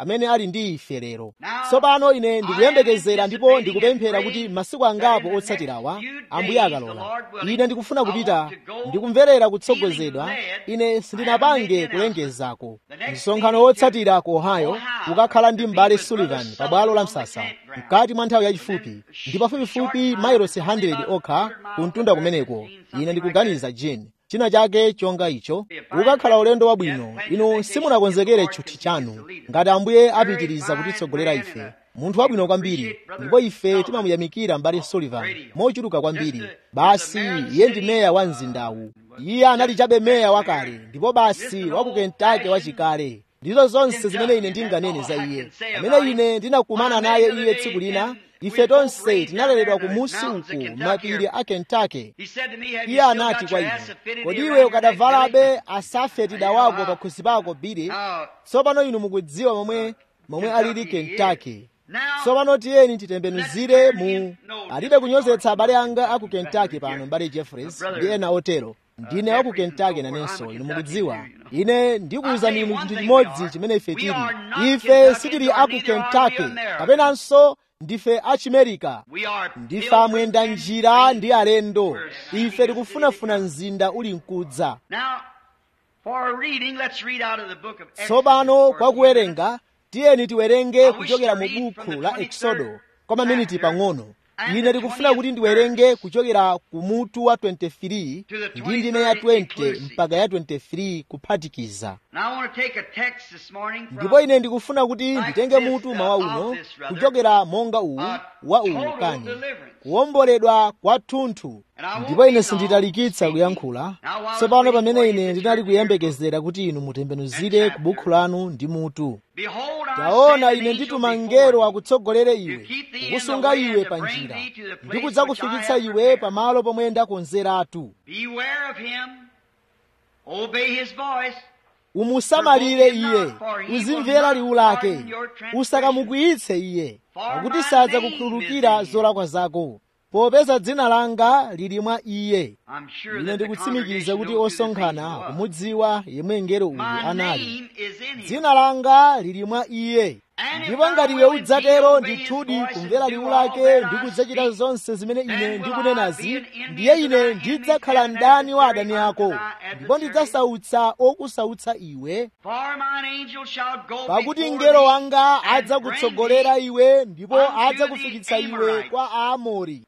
[SPEAKER 1] amene ali ndi ife lero tsopano ine ndikuyembekezera ndipo ndikupemphera kuti masiku angapo otsatirawa ambuye akalola ine ndikufuna kupita ndikumverera kutsogozedwa ine sindinapange kulengezako msonkhano wotsatira ku ohio ukakhala ndi m'bale sullivan pa bwalo la msasa mkati mwa nthawi yachifupi ndi pafupifupi mailosi 100 okha kumtunda kumeneko ine ndikuganiza jane china chake chonga icho ukakhala ulendo wabwino inu simunakonzekere tchuthi chanu ngati ambuye apitiriza kutitsogolera ife munthu wabwino kwambiri ndipo ife timamuyamikira mbale sullivan mochuluka kwambiri basi iye ndi meya wa mzindawu iye anali chabe meya wakale ndipo basi wa ku kentucky wachikale ndizo zonse zimene ine ndinganene za iye pamene ine ndinakumana naye iye tsiku lina ife tonse tinaleredwa kumusi uku mapiri a kentucky iye anati kwa ine kodi iwe ukadavalabe asafetida wako pakhosi pako bile tsopano inu mukudziwa momwe momwe alili kentucky tsopano tiyeni titembenuzire mu alibe kunyozetsa abale anga aku kentucky pano mbale jeffreys ndi ena otero ndine wa ku kentucky nanenso inu mukudziwa ine ndikuwuzani inu chinthu chimodzi chimene ife tili ife sitili aku kentucky kapenanso ndife achimerika ndife amwenda njira ndi alendo ife tikufunafuna mzinda uli mkudza tsopano kwa kuwerenga tiyeni tiwerenge kuchokera mu buku la eksodo kwa maminiti pang'ono ine ndikufuna kuti ndiwerenge kuchokera ku mutu wa 23 ndi ndime ya 20 mpaka ya 23 kuphatikiza ndipo ine ndikufuna kuti nditenge mutu mawa uno kuchokera monga uwu wa uwu kani kuwomboledwa kwathunthu ndipo ine sinditalikitsa kuyankhula tsopano pamene ine ndinali kuyembekezera kuti inu mutembenuzire ku bukhu lanu ndi mutu taona ine ndituma mngelo akutsogolere iwe kukusunga iwe pa njira ndi kudzakufikitsa iwe pamalo pomwe ndakonzeratu umusamalire iye uzimvera liwu lake usakamukwiyitse iye pakuti sadza kukhululukira zolakwa zako popeza dzina langa lili mwa iye ine ndikutsimikiza kuti osonkhana kumudziwa yemwe mngelo uyu anali dzina langa lili mwa iye ndipo ngati iwe udzatero ndithudi kumvera liwu lake ndi kudzachita zonse zimene ine ndikunenazi ndiye ine ndidzakhala mdani wa adani ako ndipo ndidzasautsa okusautsa iwe pakuti mngelo wanga adzakutsogolera iwe ndipo adzakufikitsa iwe kwa aamori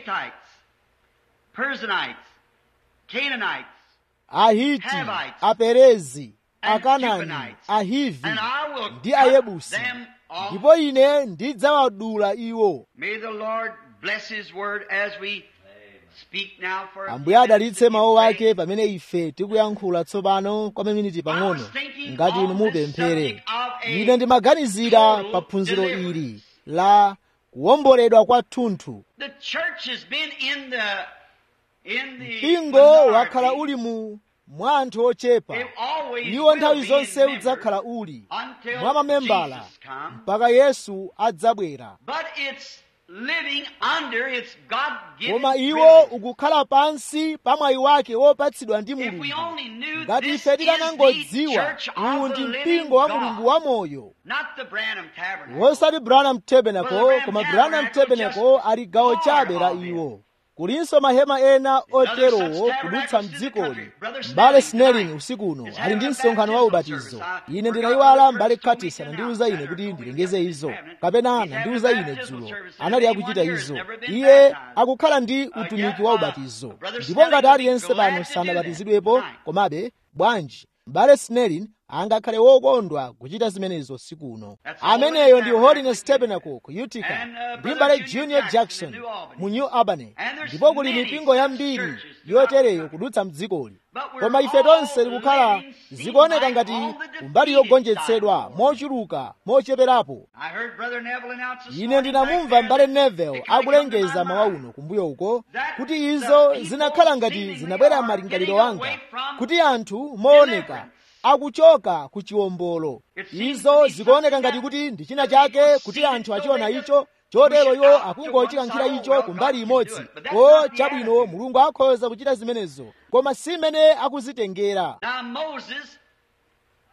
[SPEAKER 1] ahiti aperezi akanani ahivi ndi ayebusi ndipo ine ndidzawadula iwo ambuye adalitse mawu ake pamene ife tikuyankhula tsopano kwa maminiti pang'ono ngati inu mupemphere ine ndimaganizira pa phunziro ili la kuwomboledwa kwathunthu mpingo wakhala uli mu mwa anthu ochepa iwo nthawi zonse udzakhala uli mwa mamembala mpaka yesu adzabwera koma iwo ukukhala pansi pa mwayi wake wopatsidwa ndi mulungu ngati ife tikanangodziwa uwu ndi mpingo wa mulungu wamoyo wosati branham tabernacle koma branham tabernacle ali gawo chabe la iwo kulinso mahema ena oterowo kudutsa mdzikoli mbale snelling usiku uno ali ndi msonkhano wa ubatizo ine ndinayiwala mbale curtis anandiwuza ine kuti ndilengeze izo kapena anandiwuza ine dzulo anali akuchita izo iye akukhala ndi utumiki wa ubatizo ndipo ngati aliyense pano sanabatizidwepo komabe bwanji mbale snelling angakhale wokondwa kuchita zimenezo siku uno ameneyo ndi holiness tabernacle ku utica ndi mbale junior jackson mu new albany ndipo kuli mipingo yambiri yotereyo kudutsa mdzikoli koma ife tonse tikukhala zikuoneka ngati kumbali yogonjetsedwa mochuluka mocheperapo ine ndinamumva mbale neville akulengeza mawa uno kumbuyo uko kuti izo zinakhala ngati zinabwera malingaliro anga kuti anthu mooneka akuchoka ku chiwombolo izo zikuoneka ngati kuti ndi china chake kuti anthu achiona icho chotero iwo akungochikankhira icho kumbali imodzi o chabwino mulungu akhoza kuchita zimenezo koma si mmene akuzitengera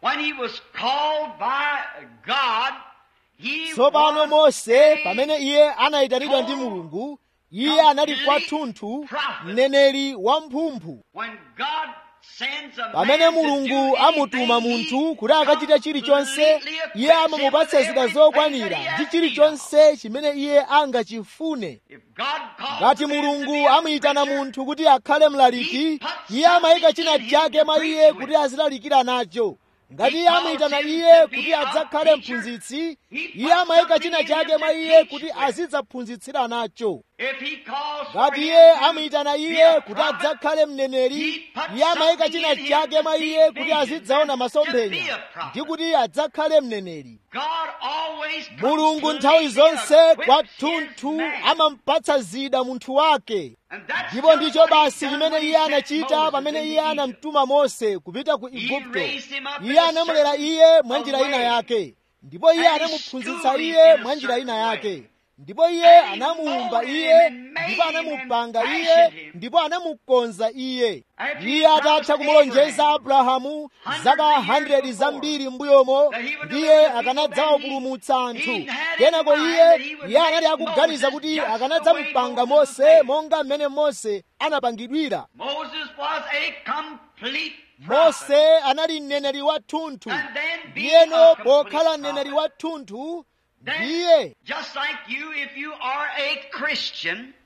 [SPEAKER 2] when he was called by God, he
[SPEAKER 1] tsopano
[SPEAKER 2] was
[SPEAKER 1] mose
[SPEAKER 2] a
[SPEAKER 1] pamene iye anayitanidwa ndi mulungu iye anali kwathunthu mneneri wamphumphu
[SPEAKER 2] When God sends a
[SPEAKER 1] pamene
[SPEAKER 2] man to
[SPEAKER 1] mulungu
[SPEAKER 2] do
[SPEAKER 1] amutuma
[SPEAKER 2] anything,
[SPEAKER 1] munthu
[SPEAKER 2] he
[SPEAKER 1] kuti akachite chilichonse
[SPEAKER 2] completely
[SPEAKER 1] iye
[SPEAKER 2] equips him
[SPEAKER 1] amamupatsa
[SPEAKER 2] with
[SPEAKER 1] zida
[SPEAKER 2] everything
[SPEAKER 1] zokwanira
[SPEAKER 2] that he
[SPEAKER 1] ndi
[SPEAKER 2] has need of.
[SPEAKER 1] chilichonse chimene iye angachifune
[SPEAKER 2] If God calls
[SPEAKER 1] ngati
[SPEAKER 2] a man to
[SPEAKER 1] mulungu
[SPEAKER 2] be a
[SPEAKER 1] amuyitana
[SPEAKER 2] preacher,
[SPEAKER 1] munthu kuti akhale mlaliki iye amayika china chake mwa iye kuti azilalikira nacho ngati iye amuyitana iye kuti adzakhale mphunzitsi iye amayika china chake mwa iye kuti azidzaphunzitsira nacho
[SPEAKER 2] if he calls for
[SPEAKER 1] ngati
[SPEAKER 2] him
[SPEAKER 1] iye
[SPEAKER 2] to
[SPEAKER 1] amuyitana
[SPEAKER 2] be
[SPEAKER 1] iye
[SPEAKER 2] a
[SPEAKER 1] kuti
[SPEAKER 2] prophet,
[SPEAKER 1] adzakhale mneneri iye amayika china chake mwa iye kuti azidzaona masomphenya ndi kuti adzakhale mneneri
[SPEAKER 2] God always
[SPEAKER 1] mulungu nthawi zonse kwathunthu amamupatsa zida munthu wake ndipo ndicho basi chimene iye anachita pamene iye anamtuma mose kupita ku igupto iye anamulera iye mwa njira ina yake ndipo iye anamuphunzitsa iye mwa njira ina yake ndipo iye anamuumba iye ndipo anamupanga iye ndipo anamukonza iye iye atatha kumulonjeza abrahamu zaka 100 zambiri m'mbuyomo ndiye akanadzawapulumutsa anthu kenako iye iye anali akuganiza kuti akanadzamupanga mose monga mmene mose anapangidwira
[SPEAKER 2] Moses was a complete prophet.
[SPEAKER 1] mose anali mneneri wathunthu
[SPEAKER 2] And then being
[SPEAKER 1] ndiyeno
[SPEAKER 2] a complete
[SPEAKER 1] pokhala mneneri
[SPEAKER 2] prophet,
[SPEAKER 1] wathunthu
[SPEAKER 2] then
[SPEAKER 1] ndiye
[SPEAKER 2] just like you, if you are a Christian,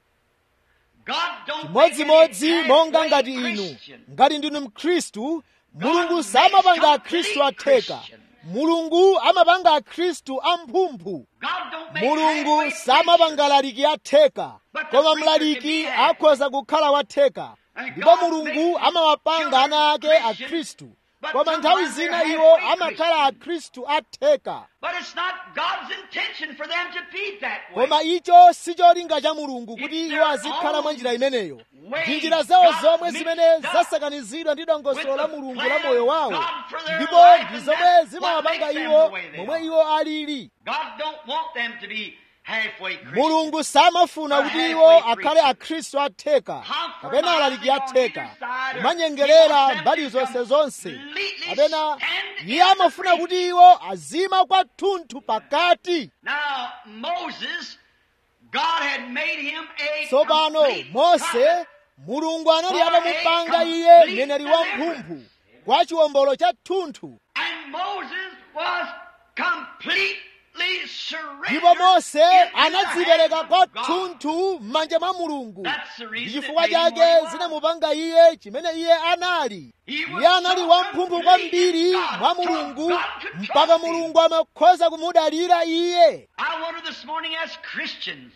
[SPEAKER 2] God don't make
[SPEAKER 1] chimodzimodzi
[SPEAKER 2] any
[SPEAKER 1] monga
[SPEAKER 2] halfway
[SPEAKER 1] ngati inu
[SPEAKER 2] Christian.
[SPEAKER 1] ngati ndinu mkhristu mulungu samapanga akhristu atheka mulungu amapanga akhristu amphumphu
[SPEAKER 2] God don't make
[SPEAKER 1] mulungu
[SPEAKER 2] halfway
[SPEAKER 1] samapanga laliki atheka
[SPEAKER 2] But the
[SPEAKER 1] koma
[SPEAKER 2] preacher
[SPEAKER 1] mlaliki
[SPEAKER 2] can be half.
[SPEAKER 1] akhoza kukhala watheka
[SPEAKER 2] And
[SPEAKER 1] ndipo
[SPEAKER 2] God
[SPEAKER 1] mulungu
[SPEAKER 2] makes
[SPEAKER 1] amawapanga ana ake
[SPEAKER 2] children
[SPEAKER 1] akhristu
[SPEAKER 2] but
[SPEAKER 1] koma nthawi
[SPEAKER 2] sometimes
[SPEAKER 1] zina
[SPEAKER 2] they're
[SPEAKER 1] iwo
[SPEAKER 2] halfway
[SPEAKER 1] amakhala
[SPEAKER 2] Christian.
[SPEAKER 1] akhristu atheka
[SPEAKER 2] But it's not God's intention for them to be that way.
[SPEAKER 1] koma icho si cholinga cha mulungu kuti
[SPEAKER 2] It's
[SPEAKER 1] iwo
[SPEAKER 2] their
[SPEAKER 1] azikhala mwa
[SPEAKER 2] own
[SPEAKER 1] njira imeneyo
[SPEAKER 2] ways
[SPEAKER 1] ndi njira zawo
[SPEAKER 2] God
[SPEAKER 1] zomwe
[SPEAKER 2] mixed
[SPEAKER 1] zimene
[SPEAKER 2] up
[SPEAKER 1] zasakanizidwa ndi dongosolo
[SPEAKER 2] with
[SPEAKER 1] la
[SPEAKER 2] the
[SPEAKER 1] mulungu
[SPEAKER 2] plan
[SPEAKER 1] la moyo
[SPEAKER 2] of
[SPEAKER 1] wawo
[SPEAKER 2] God for their
[SPEAKER 1] ndipo
[SPEAKER 2] life,
[SPEAKER 1] ndi
[SPEAKER 2] and
[SPEAKER 1] zomwe
[SPEAKER 2] that's
[SPEAKER 1] zimawapanga
[SPEAKER 2] what makes them
[SPEAKER 1] iwo
[SPEAKER 2] the way they
[SPEAKER 1] momwe
[SPEAKER 2] are.
[SPEAKER 1] iwo alili
[SPEAKER 2] God don't want them to be halfway Christian.
[SPEAKER 1] mulungu samafuna
[SPEAKER 2] Or
[SPEAKER 1] kuti
[SPEAKER 2] halfway
[SPEAKER 1] iwo akhale
[SPEAKER 2] Christian.
[SPEAKER 1] akhristu atheka kapena alaliki
[SPEAKER 2] Compromising on
[SPEAKER 1] atheka
[SPEAKER 2] either side or
[SPEAKER 1] kumanyengerera
[SPEAKER 2] he wants them
[SPEAKER 1] mbali
[SPEAKER 2] to
[SPEAKER 1] zonse zonse
[SPEAKER 2] completely
[SPEAKER 1] kapena
[SPEAKER 2] stand
[SPEAKER 1] iye
[SPEAKER 2] in
[SPEAKER 1] amafuna
[SPEAKER 2] the
[SPEAKER 1] kuti iwo azima kwathunthu pakati
[SPEAKER 2] Now, Moses, God had made him a
[SPEAKER 1] tsopano
[SPEAKER 2] complete
[SPEAKER 1] mose
[SPEAKER 2] prophet.
[SPEAKER 1] mulungu anali
[SPEAKER 2] For a
[SPEAKER 1] atamupanga iye
[SPEAKER 2] complete
[SPEAKER 1] mneneri wa
[SPEAKER 2] deliverance.
[SPEAKER 1] mphumphu kwa chiwombolo cha thunthu
[SPEAKER 2] And Moses was completely surrendered
[SPEAKER 1] ndipo mose
[SPEAKER 2] into the
[SPEAKER 1] anadzipereka
[SPEAKER 2] hands of God.
[SPEAKER 1] kwathunthu m'manja mwa mulungu
[SPEAKER 2] That's the reason
[SPEAKER 1] ndi
[SPEAKER 2] it
[SPEAKER 1] chifukwa
[SPEAKER 2] made him
[SPEAKER 1] chake
[SPEAKER 2] what he was.
[SPEAKER 1] zinamupanga iye chimene iye anali
[SPEAKER 2] He was
[SPEAKER 1] iye anali
[SPEAKER 2] so
[SPEAKER 1] wamphumphu
[SPEAKER 2] complete
[SPEAKER 1] kwambiri
[SPEAKER 2] in God,
[SPEAKER 1] mwa
[SPEAKER 2] so
[SPEAKER 1] mulungu
[SPEAKER 2] God could trust
[SPEAKER 1] mpaka
[SPEAKER 2] him.
[SPEAKER 1] mulungu amakhoza kumudalira iye
[SPEAKER 2] I wonder this morning as Christians,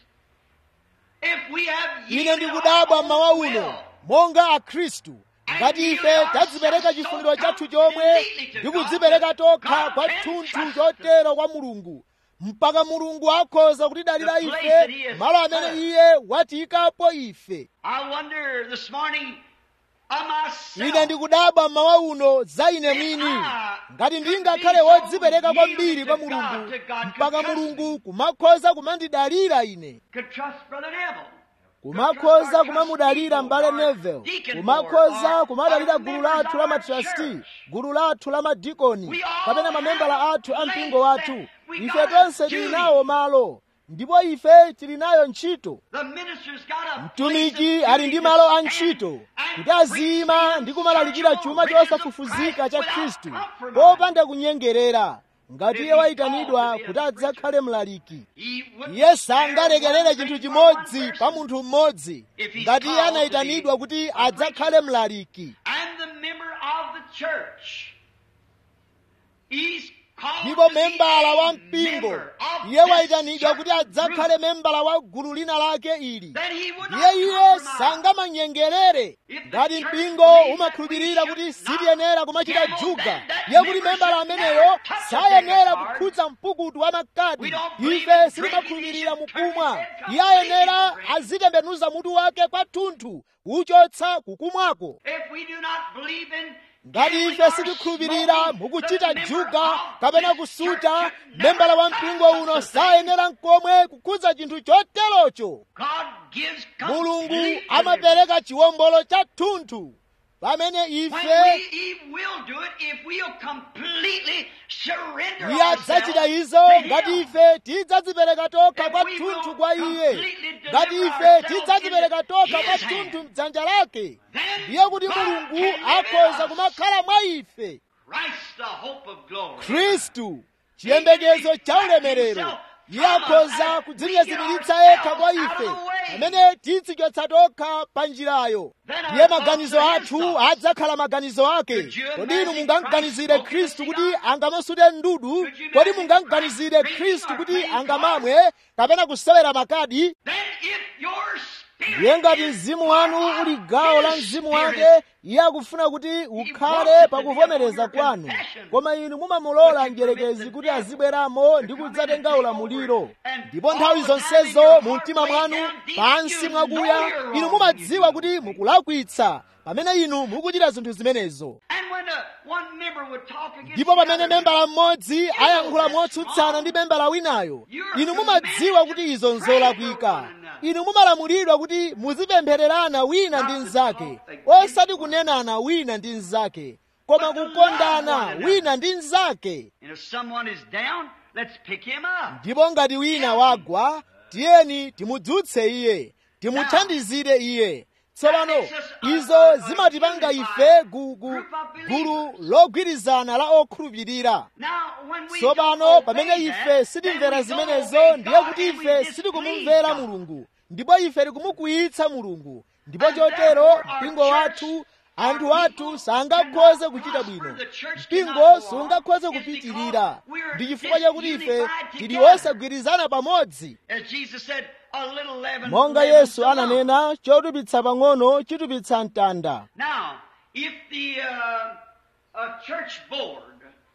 [SPEAKER 2] if we have
[SPEAKER 1] ine
[SPEAKER 2] yielded
[SPEAKER 1] ndikudabwa
[SPEAKER 2] our
[SPEAKER 1] mmawa
[SPEAKER 2] own
[SPEAKER 1] uno
[SPEAKER 2] will
[SPEAKER 1] monga akhristu ngati ife tadzipereka chifuniro chathu chomwe ndi kudzipereka tokha kwathunthu chotero kwa mulungu mpaka mulungu akhoza kutidalira ife malo amene iye watiyikapo ife
[SPEAKER 2] I wonder this morning of myself.
[SPEAKER 1] ine ndikudabwa mmawa uno za ine mwini ngati ndingakhale wodzipereka kwambiri kwa mulungu mpaka mulungu kumakhoza kumandidalira ine
[SPEAKER 2] could trust Brother Neville.
[SPEAKER 1] kumakhoza kumamudalira mbale nevel kumakhoza kumadalira gulu lathu la matrasti gulu lathu la madikoni kapena mamembala athu a mpingo wathu ife tonse tili nawo malo ndipo ife tili nayo ntchito
[SPEAKER 2] The minister's got a
[SPEAKER 1] mtumiki ali ndi malo a ntchito kuti aziyima ndi kumalalikira chuma chosafufuzika cha khristu popanda kunyengerera ngati iye wayitanidwa kuti adzakhale mlaliki iye sangalekerere chinthu chimodzi pa munthu mmodzi ngati iye anayitanidwa kuti adzakhale mlaliki
[SPEAKER 2] and the member of the church. He's called
[SPEAKER 1] ndipo
[SPEAKER 2] to be
[SPEAKER 1] membala
[SPEAKER 2] a
[SPEAKER 1] wa mpingo
[SPEAKER 2] member of
[SPEAKER 1] iye
[SPEAKER 2] this
[SPEAKER 1] wayitanidwa
[SPEAKER 2] church
[SPEAKER 1] kuti adzakhale
[SPEAKER 2] group.
[SPEAKER 1] membala wa gulu lina lake ili
[SPEAKER 2] Then he would not
[SPEAKER 1] iye iye
[SPEAKER 2] compromise.
[SPEAKER 1] sangamanyengerere
[SPEAKER 2] If the
[SPEAKER 1] ngati
[SPEAKER 2] church
[SPEAKER 1] mpingo
[SPEAKER 2] believes
[SPEAKER 1] umakhulupirira
[SPEAKER 2] that we
[SPEAKER 1] kuti
[SPEAKER 2] should not
[SPEAKER 1] sitiyenera kumachita
[SPEAKER 2] gamble,
[SPEAKER 1] juga
[SPEAKER 2] then that
[SPEAKER 1] iye kuti
[SPEAKER 2] member
[SPEAKER 1] membala
[SPEAKER 2] should
[SPEAKER 1] ameneyo
[SPEAKER 2] never touch a
[SPEAKER 1] sayenera
[SPEAKER 2] deck of cards.
[SPEAKER 1] kukhudza mpukutu wa makadi
[SPEAKER 2] We don't believe
[SPEAKER 1] ife
[SPEAKER 2] in
[SPEAKER 1] sitimakhulupirira
[SPEAKER 2] drinking,
[SPEAKER 1] mukumwa
[SPEAKER 2] he should turn
[SPEAKER 1] iye
[SPEAKER 2] his head
[SPEAKER 1] ayenera
[SPEAKER 2] completely.
[SPEAKER 1] azitembenuza mutu wake kwathunthu kuchotsa kukumwako
[SPEAKER 2] If we do not believe in
[SPEAKER 1] ngati
[SPEAKER 2] gambling
[SPEAKER 1] ife
[SPEAKER 2] or
[SPEAKER 1] sitikhulupirira
[SPEAKER 2] smoking,
[SPEAKER 1] mukuchita
[SPEAKER 2] the member
[SPEAKER 1] juga
[SPEAKER 2] of
[SPEAKER 1] kapena
[SPEAKER 2] this
[SPEAKER 1] kusuta
[SPEAKER 2] church should
[SPEAKER 1] membala wa
[SPEAKER 2] never
[SPEAKER 1] mpingo
[SPEAKER 2] touch
[SPEAKER 1] uno
[SPEAKER 2] such a thing.
[SPEAKER 1] sayenera nkomwe kukhudza chinthu choterocho
[SPEAKER 2] God gives
[SPEAKER 1] mulungu
[SPEAKER 2] complete
[SPEAKER 1] amapereka chiwombolo chathunthu pamene
[SPEAKER 2] When
[SPEAKER 1] ife
[SPEAKER 2] we, He will do it if we'll completely surrender
[SPEAKER 1] iye adzachita
[SPEAKER 2] ourselves
[SPEAKER 1] izo
[SPEAKER 2] to
[SPEAKER 1] ngati
[SPEAKER 2] Him.
[SPEAKER 1] ife tidzadzipereka tokha
[SPEAKER 2] If
[SPEAKER 1] kwa
[SPEAKER 2] we
[SPEAKER 1] thunthu
[SPEAKER 2] will
[SPEAKER 1] kwa iye
[SPEAKER 2] completely
[SPEAKER 1] ngati
[SPEAKER 2] deliver
[SPEAKER 1] ife
[SPEAKER 2] ourselves
[SPEAKER 1] tidzadzipereka
[SPEAKER 2] into
[SPEAKER 1] tokha kwa
[SPEAKER 2] His
[SPEAKER 1] thunthu
[SPEAKER 2] hand,
[SPEAKER 1] mdzanja lake
[SPEAKER 2] then
[SPEAKER 1] ndiye kuti
[SPEAKER 2] God
[SPEAKER 1] mulungu
[SPEAKER 2] can live in
[SPEAKER 1] akhoza
[SPEAKER 2] us.
[SPEAKER 1] kumakhala mwa ife
[SPEAKER 2] Christ, the hope of glory.
[SPEAKER 1] khristu chiyembekezo cha ulemerero iye akhoza kudzinyezimiritsa yekha kwa ife pamene tidzichotsa tokha pa njirayo ndiye maganizo athu adzakhala maganizo ake kodi inu mungamganizire khristu kuti angamasute ndudu kodi mungamganizire khristu kuti angamamwe kapena kusewera makadi
[SPEAKER 2] Then if your
[SPEAKER 1] ndiye ngati
[SPEAKER 2] spirit is
[SPEAKER 1] mzimu wanu uli gawo la mzimu wake iye akufuna kuti ukhale pakuvomereza kwanu koma inu mumamulola mdierekezi kuti azibweramo ndi kudzatenga ulamuliro ndipo nthawi zonsezo mu mtima mwanu pansi mwakuya inu mumadziwa kuti mukulakwitsa pamene inu mukuchita zinthu zimenezo
[SPEAKER 2] And when the one member would talk against
[SPEAKER 1] ndipo
[SPEAKER 2] the
[SPEAKER 1] pamene
[SPEAKER 2] other,
[SPEAKER 1] membala mmodzi ayankhula motsutsana ndi membala winayo inu mumadziwa kuti izo nzolakwika inu mumalamulidwa kuti muzipemphererana wina ndi mnzake osati kunenana wina ndi mnzake koma kukondana wina ndi mnzake
[SPEAKER 2] and if someone is down, let's pick him up.
[SPEAKER 1] ndipo ngati wina wagwa tiyeni timudzutse iye timuthandizire iye tsopano izo zimatipanga ife gu- gu- gulu logwirizana la okhulupirira
[SPEAKER 2] Now, when we
[SPEAKER 1] tsopano
[SPEAKER 2] don't
[SPEAKER 1] pamene
[SPEAKER 2] obey
[SPEAKER 1] ife
[SPEAKER 2] that,
[SPEAKER 1] sitimvera
[SPEAKER 2] then we don't
[SPEAKER 1] zimenezo
[SPEAKER 2] obey
[SPEAKER 1] ndiye
[SPEAKER 2] God
[SPEAKER 1] kuti
[SPEAKER 2] and we
[SPEAKER 1] ife
[SPEAKER 2] displease
[SPEAKER 1] sitikumumvera
[SPEAKER 2] God.
[SPEAKER 1] mulungu ndipo ife tikumukwiyitsa mulungu ndipo
[SPEAKER 2] And
[SPEAKER 1] chotero
[SPEAKER 2] therefore our
[SPEAKER 1] mpingo
[SPEAKER 2] church,
[SPEAKER 1] wathu anthu
[SPEAKER 2] our
[SPEAKER 1] athu
[SPEAKER 2] people
[SPEAKER 1] sangakhoze
[SPEAKER 2] cannot
[SPEAKER 1] kuchita
[SPEAKER 2] prosper,
[SPEAKER 1] bwino
[SPEAKER 2] the church
[SPEAKER 1] mpingo
[SPEAKER 2] cannot go on.
[SPEAKER 1] sungakhoze
[SPEAKER 2] It's
[SPEAKER 1] kupitirira
[SPEAKER 2] because we're
[SPEAKER 1] ndi chifukwa chakuti ife
[SPEAKER 2] disunified
[SPEAKER 1] tili
[SPEAKER 2] together.
[SPEAKER 1] osagwirizana pamodzi
[SPEAKER 2] As Jesus said, a little leaven
[SPEAKER 1] monga
[SPEAKER 2] leavens
[SPEAKER 1] yesu
[SPEAKER 2] the lump.
[SPEAKER 1] ananena chotupitsa pang'ono chitupitsa mtanda
[SPEAKER 2] Now, if the uh, a church board,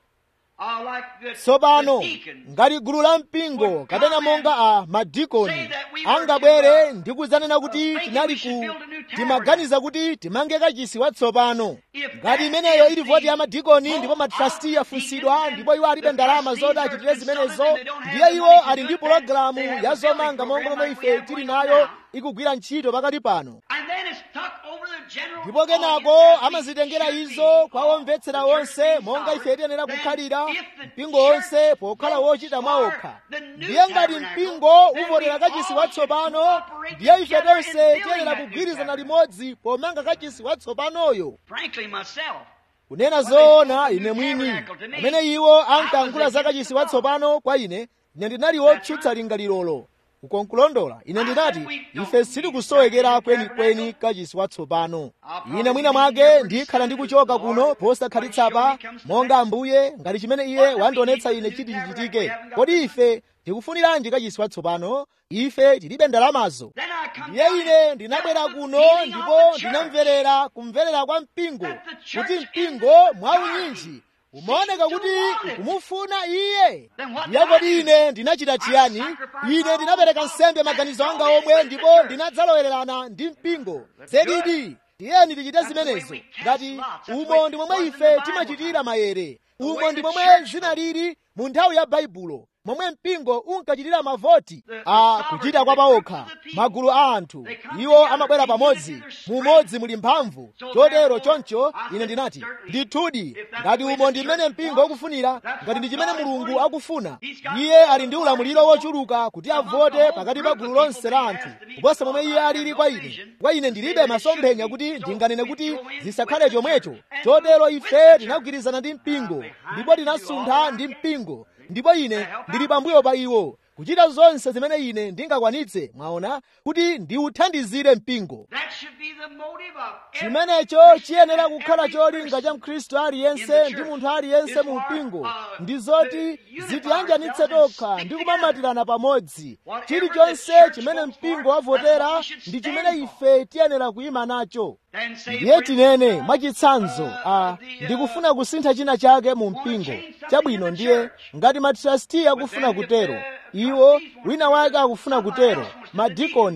[SPEAKER 2] uh, like the,
[SPEAKER 1] tsopano
[SPEAKER 2] the deacons,
[SPEAKER 1] ngati gulu la mpingo kapena monga a madikoni angabwere ndi kudzanena kuti tinali ku timaganiza kuti timange kachisi watsopano ngati imeneyo ili voti ya madikoni ndipo matrasti afunsidwa ndipo iwo alibe ndalama zoti achitire zimenezo ndiye iwo ali ndi pologalamu ya zomanga monga momwe ife tili nayo ikugwira ntchito pakati pano
[SPEAKER 2] and then it's tuck over the general
[SPEAKER 1] ndipo kenako
[SPEAKER 2] audience as
[SPEAKER 1] amazitengera
[SPEAKER 2] it should
[SPEAKER 1] izo
[SPEAKER 2] be.
[SPEAKER 1] kwa omvetsera
[SPEAKER 2] The church
[SPEAKER 1] onse
[SPEAKER 2] being
[SPEAKER 1] monga ife
[SPEAKER 2] sovereign,
[SPEAKER 1] tiyenera
[SPEAKER 2] then
[SPEAKER 1] kukhalira
[SPEAKER 2] if the
[SPEAKER 1] mpingo onse
[SPEAKER 2] church
[SPEAKER 1] pokhala
[SPEAKER 2] votes
[SPEAKER 1] wochita mwa
[SPEAKER 2] for
[SPEAKER 1] okha
[SPEAKER 2] the new
[SPEAKER 1] ndiye ngati
[SPEAKER 2] tabernacle,
[SPEAKER 1] mpingo
[SPEAKER 2] then
[SPEAKER 1] uvotera
[SPEAKER 2] we
[SPEAKER 1] kachisi
[SPEAKER 2] all
[SPEAKER 1] watsopano
[SPEAKER 2] should cooperate
[SPEAKER 1] ndiye ife
[SPEAKER 2] together in
[SPEAKER 1] tonse
[SPEAKER 2] building
[SPEAKER 1] tiyenera
[SPEAKER 2] that new
[SPEAKER 1] kugwirizana
[SPEAKER 2] tabernacle.
[SPEAKER 1] limodzi pomanga kachisi watsopanoyo
[SPEAKER 2] Frankly, myself,
[SPEAKER 1] kunena zoona ine mwini pamene iwo ankayankhula za kachisi watsopano kwa ine ine ndinali wotsutsa lingalirolo ukonkulondola ine ndinati ife sitikusowekera kwenikweni kachisi watsopano ine mwina mwake ndikhala ndikuchoka kuno posakhalitsa monga ambuye ngati chimene iye wandionetsa ine chiti chichitike kodi ife tikufuniranji kachisi watsopano ife tilibe ndalamazo
[SPEAKER 2] then I come
[SPEAKER 1] ndiye
[SPEAKER 2] down
[SPEAKER 1] ine
[SPEAKER 2] and
[SPEAKER 1] ndinabwera
[SPEAKER 2] felt the
[SPEAKER 1] kuno
[SPEAKER 2] feeling of
[SPEAKER 1] ndipo
[SPEAKER 2] the church.
[SPEAKER 1] ndinamverera kumverera kwa mpingo
[SPEAKER 2] That the church
[SPEAKER 1] kuti
[SPEAKER 2] in
[SPEAKER 1] mpingo
[SPEAKER 2] the
[SPEAKER 1] mwa
[SPEAKER 2] majority
[SPEAKER 1] unyinji umaoneka
[SPEAKER 2] seeks to
[SPEAKER 1] kuti
[SPEAKER 2] want it.
[SPEAKER 1] ukumufuna iye
[SPEAKER 2] Then what
[SPEAKER 1] ndiye
[SPEAKER 2] did I
[SPEAKER 1] kodi
[SPEAKER 2] do?
[SPEAKER 1] ine ndinachita chiyani
[SPEAKER 2] sacrificed
[SPEAKER 1] ine
[SPEAKER 2] my
[SPEAKER 1] ndinapereka
[SPEAKER 2] own
[SPEAKER 1] nsembe
[SPEAKER 2] thoughts
[SPEAKER 1] maganizo
[SPEAKER 2] and
[SPEAKER 1] anga
[SPEAKER 2] sold it
[SPEAKER 1] omwe
[SPEAKER 2] with the
[SPEAKER 1] ndipo
[SPEAKER 2] church.
[SPEAKER 1] ndinadzalowererana ndi mpingo
[SPEAKER 2] Let's do it.
[SPEAKER 1] zedidi tiyeni tichite
[SPEAKER 2] That's the way
[SPEAKER 1] zimenezo
[SPEAKER 2] we cast
[SPEAKER 1] ngati
[SPEAKER 2] lots. That's the
[SPEAKER 1] umo
[SPEAKER 2] way
[SPEAKER 1] ndi
[SPEAKER 2] it
[SPEAKER 1] momwe
[SPEAKER 2] was in
[SPEAKER 1] ife
[SPEAKER 2] the Bible
[SPEAKER 1] timachitira
[SPEAKER 2] time.
[SPEAKER 1] mayere
[SPEAKER 2] The
[SPEAKER 1] umo
[SPEAKER 2] way
[SPEAKER 1] ndi
[SPEAKER 2] the
[SPEAKER 1] momwe
[SPEAKER 2] church
[SPEAKER 1] zinalili mu nthawi ya baibulo momwe mpingo unkachitira mavoti
[SPEAKER 2] The- the
[SPEAKER 1] a
[SPEAKER 2] sovereignty,
[SPEAKER 1] kuchita
[SPEAKER 2] the
[SPEAKER 1] kwa
[SPEAKER 2] groups
[SPEAKER 1] paokha
[SPEAKER 2] of the people.
[SPEAKER 1] magulu a anthu
[SPEAKER 2] They come
[SPEAKER 1] iwo
[SPEAKER 2] together
[SPEAKER 1] amabwera
[SPEAKER 2] in
[SPEAKER 1] pamodzi
[SPEAKER 2] unity, there's
[SPEAKER 1] mumodzi muli mphamvu
[SPEAKER 2] So
[SPEAKER 1] chotero
[SPEAKER 2] therefore,
[SPEAKER 1] choncho
[SPEAKER 2] I
[SPEAKER 1] ine
[SPEAKER 2] said,
[SPEAKER 1] ndinati
[SPEAKER 2] certainly,
[SPEAKER 1] ndithudi
[SPEAKER 2] if that's
[SPEAKER 1] ngati
[SPEAKER 2] the way
[SPEAKER 1] umo
[SPEAKER 2] the
[SPEAKER 1] ndi mmene
[SPEAKER 2] church
[SPEAKER 1] mpingo
[SPEAKER 2] wants,
[SPEAKER 1] ukufunira
[SPEAKER 2] that's
[SPEAKER 1] ngati ndi
[SPEAKER 2] what
[SPEAKER 1] chimene
[SPEAKER 2] God is
[SPEAKER 1] mulungu
[SPEAKER 2] wanting.
[SPEAKER 1] akufuna
[SPEAKER 2] He's got
[SPEAKER 1] iye
[SPEAKER 2] all
[SPEAKER 1] ali ndi ulamuliro
[SPEAKER 2] authority
[SPEAKER 1] wochuluka kuti
[SPEAKER 2] among the
[SPEAKER 1] avote
[SPEAKER 2] whole
[SPEAKER 1] pakati pa
[SPEAKER 2] group
[SPEAKER 1] gulu
[SPEAKER 2] of
[SPEAKER 1] lonse
[SPEAKER 2] people
[SPEAKER 1] la
[SPEAKER 2] he
[SPEAKER 1] anthu
[SPEAKER 2] has to be
[SPEAKER 1] kuposa momwe
[SPEAKER 2] because
[SPEAKER 1] iye
[SPEAKER 2] I have
[SPEAKER 1] alili
[SPEAKER 2] no
[SPEAKER 1] kwa ine
[SPEAKER 2] vision
[SPEAKER 1] kwa ine
[SPEAKER 2] to
[SPEAKER 1] ndilibe
[SPEAKER 2] say that it
[SPEAKER 1] masomphenya
[SPEAKER 2] should
[SPEAKER 1] kuti
[SPEAKER 2] be. So
[SPEAKER 1] ndinganene
[SPEAKER 2] we
[SPEAKER 1] kuti
[SPEAKER 2] throw in
[SPEAKER 1] zisakhale
[SPEAKER 2] with the
[SPEAKER 1] chomwecho
[SPEAKER 2] church and
[SPEAKER 1] chotero
[SPEAKER 2] with the
[SPEAKER 1] ife
[SPEAKER 2] church.
[SPEAKER 1] tinagwirizana ndi mpingo
[SPEAKER 2] behind
[SPEAKER 1] ndipo
[SPEAKER 2] you do
[SPEAKER 1] tinasuntha
[SPEAKER 2] all
[SPEAKER 1] ndi
[SPEAKER 2] I can.
[SPEAKER 1] mpingo ndipo ine ndili pambuyo pa iwo kuchita zonse zimene ine ndingakwanitse mwaona kuti ndiwuthandizire mpingo
[SPEAKER 2] That should be the motive of every
[SPEAKER 1] chimenecho
[SPEAKER 2] Christian
[SPEAKER 1] chiyenera
[SPEAKER 2] and
[SPEAKER 1] kukhala
[SPEAKER 2] every
[SPEAKER 1] cholinga
[SPEAKER 2] person
[SPEAKER 1] cha mkhristu
[SPEAKER 2] in
[SPEAKER 1] aliyense
[SPEAKER 2] the
[SPEAKER 1] ndi
[SPEAKER 2] church
[SPEAKER 1] munthu aliyense
[SPEAKER 2] is
[SPEAKER 1] mu
[SPEAKER 2] for,
[SPEAKER 1] mpingo
[SPEAKER 2] uh,
[SPEAKER 1] ndi zoti
[SPEAKER 2] to unify
[SPEAKER 1] zitiyanjanitse
[SPEAKER 2] ourselves and
[SPEAKER 1] tokha
[SPEAKER 2] stick
[SPEAKER 1] ndi
[SPEAKER 2] together.
[SPEAKER 1] kumamatirana pamodzi
[SPEAKER 2] Whatever
[SPEAKER 1] chilichonse
[SPEAKER 2] the church
[SPEAKER 1] chimene
[SPEAKER 2] votes
[SPEAKER 1] mpingo
[SPEAKER 2] for, that's
[SPEAKER 1] wavotera
[SPEAKER 2] what we should
[SPEAKER 1] ndi
[SPEAKER 2] stand
[SPEAKER 1] chimene
[SPEAKER 2] for.
[SPEAKER 1] ife tiyenera kuyima nacho
[SPEAKER 2] Then say,
[SPEAKER 1] ndiye
[SPEAKER 2] for
[SPEAKER 1] tinene
[SPEAKER 2] instance,
[SPEAKER 1] mwachitsanzo
[SPEAKER 2] uh,
[SPEAKER 1] a
[SPEAKER 2] the, uh,
[SPEAKER 1] ndikufuna kusintha china chake mu
[SPEAKER 2] wanna
[SPEAKER 1] mpingo
[SPEAKER 2] change something
[SPEAKER 1] chabwino
[SPEAKER 2] in the
[SPEAKER 1] ndiye
[SPEAKER 2] church.
[SPEAKER 1] ngati matrasti akufuna
[SPEAKER 2] then if
[SPEAKER 1] kutero
[SPEAKER 2] the
[SPEAKER 1] iwo
[SPEAKER 2] trustees want
[SPEAKER 1] wina
[SPEAKER 2] to
[SPEAKER 1] wake
[SPEAKER 2] do it,
[SPEAKER 1] akufuna
[SPEAKER 2] somebody
[SPEAKER 1] kutero
[SPEAKER 2] else wants to do it.
[SPEAKER 1] madikoni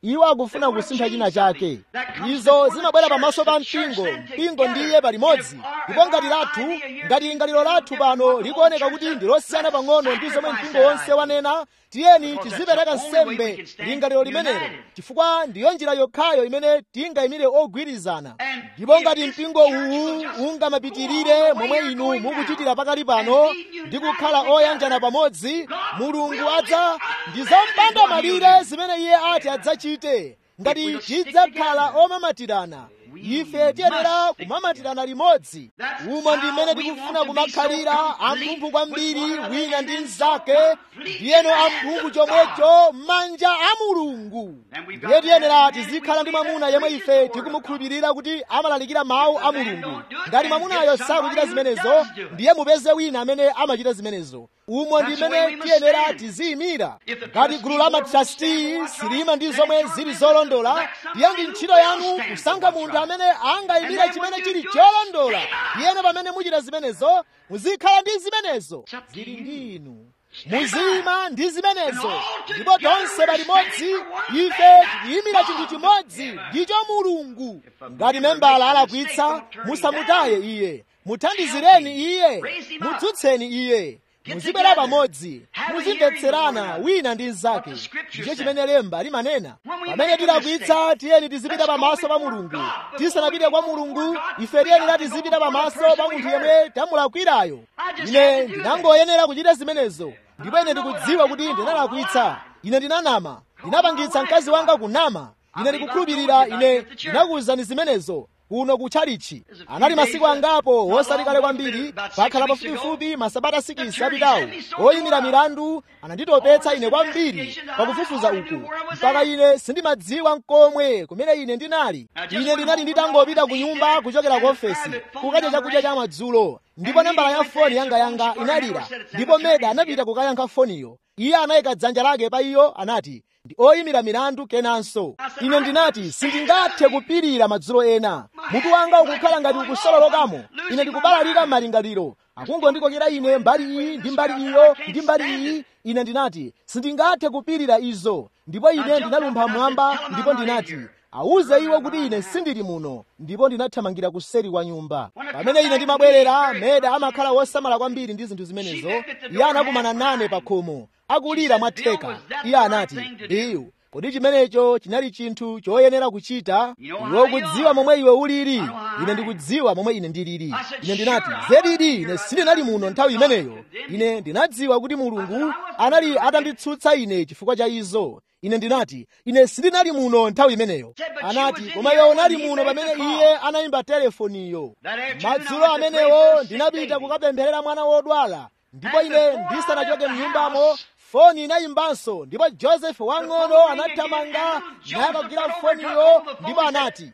[SPEAKER 1] iwo akufuna kusintha china chake izo zimabwera pamaso pa mpingo mpingo ndiye palimodzi ndipo ngati lathu ngati lingaliro lathu pano likuoneka kuti ndi losiyana pang'ono ndi zomwe mpingo wonse wanena tiyeni tizipereka nsembe lingaliro limenelo chifukwa ndiyo njira yokhayo imene tingayimire ogwirizana ndipo ngati mpingo uwu ungamapitirire momwe inu mukuchitira pakali pano ndi kukhala oyanjana pamodzi mulungu adza ndi zompanda malire zimene iye ati adzachite ngati tidzakhala omamatirana ife tiyenera kumamatirana limodzi umo ndi mmene tikufuna kumakhalira amphumphu kwambiri wina ndi mnzake ndiyeno amphumphu chomwecho m'manja a mulungu ndiye tiyenera tizikhala ndi mwamuna yemwe ife tikumukhulupirira kuti amalalikira mawu a mulungu ngati mwamunayo sakuchita zimenezo ndiye mupeze wina amene amachita zimenezo umo ndi mmene tiyenera tiziyimira ngati gulu la matrasti silima ndi zomwe zili zolondola ndiye ndi ntchito yanu kusankha munthu amene angayimire chimene chili cholondola iyeno pamene muchita zimenezo muzikhala ndi zimenezo zili ndi inu muzima ndi zimenezo ndipo tonse palimodzi ife tikuyimira chinthu chimodzi ndicho mulungu ngati membala alakwitsa musamutaye iye muthandizireni iye mudzutseni iye muzibwera pamodzi muzimvetserana wina ndi mnzake ndicho chimene lemba limanena pamene tilakwitsa tiyeni tizipita pamaso pa mulungu tisanapite kwa mulungu ife tiyenera tizipita pamaso pa munthu yemwe tamulakwirayo ine ndinangoyenera kuchita zimenezo ndipo ine ndikudziwa kuti ndinalakwitsa ine ndinanama ndinapangitsa mkazi wanga kunama ine ndikukhulupirira ine ndinakuwuzani zimenezo kuno kutchalichi anali masiku angapo wosati kale kwambiri pakhala pafupifupi masabata sikisi apitawo oyimira milandu ananditopetsa ine kwambiri pakufufuza uku mpaka ine sindimadziwa nkomwe kumene ine ndinali ine ndinali nditangopita ku nyumba kuchokera ku ofesi kukadya chakudya cha madzulo ndipo nambala ya foni yanga yanga inalira ndipo meda anapita kukayankha foniyo iye anayika dzanja lake pa iyo anati ndi oyimira milandu kenanso ine ndinati sindingathe kupirira madzulo ena mutu wanga ukukhala ngati ukusololokamo ine ndikubalalika m'malingaliro akungondikokera ine mbali iyi ndi mbali iyo ndi mbali iyi ine ndinati sindingathe kupirira izo ndipo ine ndinalumpha mwamba ndipo ndinati awuze iwo kuti ine sindili muno ndipo ndinathamangira kuseri kwa nyumba pamene ine ndimabwerera meda amakhala wosamala kwambiri ndi zinthu zimenezo iye anakumana nane pa khomo akulira mwatheka iye anati biyu kodi chimenecho chinali chinthu choyenera kuchita iwe ukudziwa momwe iwe ulili ine ndikudziwa momwe ine ndilili ine ndinati zedidi ine sindinali muno nthawi imeneyo ine ndinadziwa kuti mulungu anali atanditsutsa ine chifukwa cha izo ine ndinati ine sindinali muno nthawi imeneyo anati koma iwe unali muno pamene iye anayimba telefoniyo madzulo amenewo ndinapita kukapempherera mwana wodwala ndipo ine ndisanachoke mnyumbamo foni inayimbanso ndipo josefu wang'ono anathamanga nayakagwira foniyo ndipo anati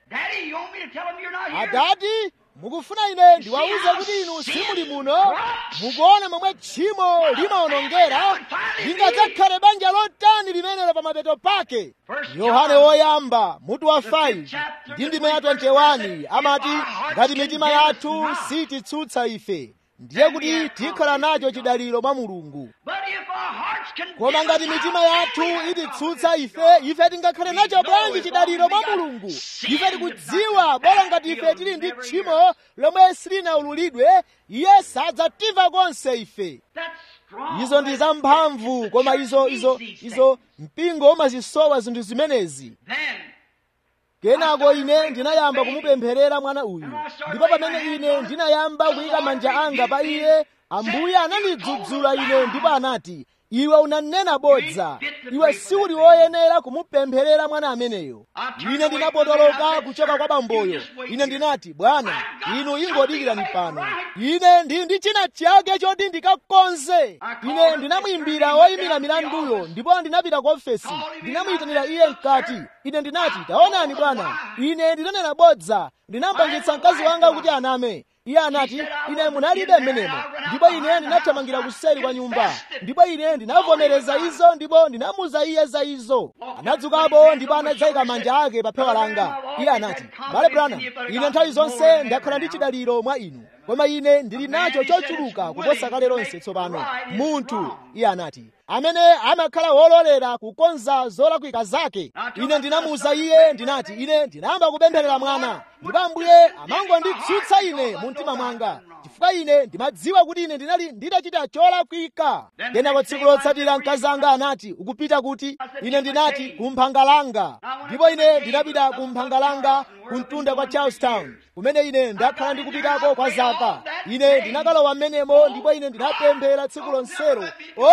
[SPEAKER 1] adati mukufuna ine ndiwawuze kuti inu simuli muno mukuona momwe tchimo limawonongera lingadzakhale banja lotani limenelo pa mapeto pake yohane woyamba mutu wa 5 ndi ndime ya 21 amati ngati mitima yathu sititsutsa ife ndiye kuti tikhala nacho chidaliro mwa mulungu koma ngati mitima yathu ititsutsa ife ife tingakhale nacho bwanji chidaliro mwa mulungu ife tikudziwa bola ngati ife tili ndi tchimo lomwe silinaululidwe iye sadzatimva konse ife izo ndi zamphamvu koma izo izo izo mpingo umazisowa zinthu zimenezi kenako ine ndinayamba kumupempherera mwana uyu ndipo pamene ine ndinayamba kuyika manja anga pa iye ambuye anandidzudzula ine ndipo anati iwe unanena bodza iwe siuli woyenera kumupempherera mwana ameneyo ine ndinapotoloka kuchoka kwa bamboyo ine ndinati bwana inu ingodikirani pano ine ndili ndi china chake choti ndikakonze ine ndinamuyimbira woyimira milanduyo ndipo ndinapita ku ofesi ndinamuyitanira iye mkati ine ndinati taonani bwana ine ndinanena bodza ndinapangitsa mkazi wanga kuti aname iye anati ine munalibe mmenemo ndipo ine ndinathamangira kuseri kwa nyumba ndipo ine ndinavomereza izo ndipo ndinamuza iye za izo anadzukapo ndipo anadzayika manja ake pa phewa langa iye anati bale brana ine nthawi zonse ndakhala ndi chidaliro mwa inu koma ine ndili nacho chochuluka kuposa kale lonse tsopano munthu iye anati amene amakhala wololera kukonza zolakwika zake ine ndinamuwuza iye ndinati ine ndinayamba kupempherera mwana ndipo ambuye amangonditsutsa ine mu mtima mwanga chifukwa ine ndimadziwa kuti ine ndinali nditachita cholakwika kenako tsiku lotsatira mkazi anga anati ukupita kuti ine ndinati kumphanga langa ndipo ine ndinapita kumphanga langa kumtunda kwa charlestown kumene ine ndakhala ndikupitako kwa zaka ine ndinakalowa m'menemo ndipo ine ndinapemphera tsiku lonselo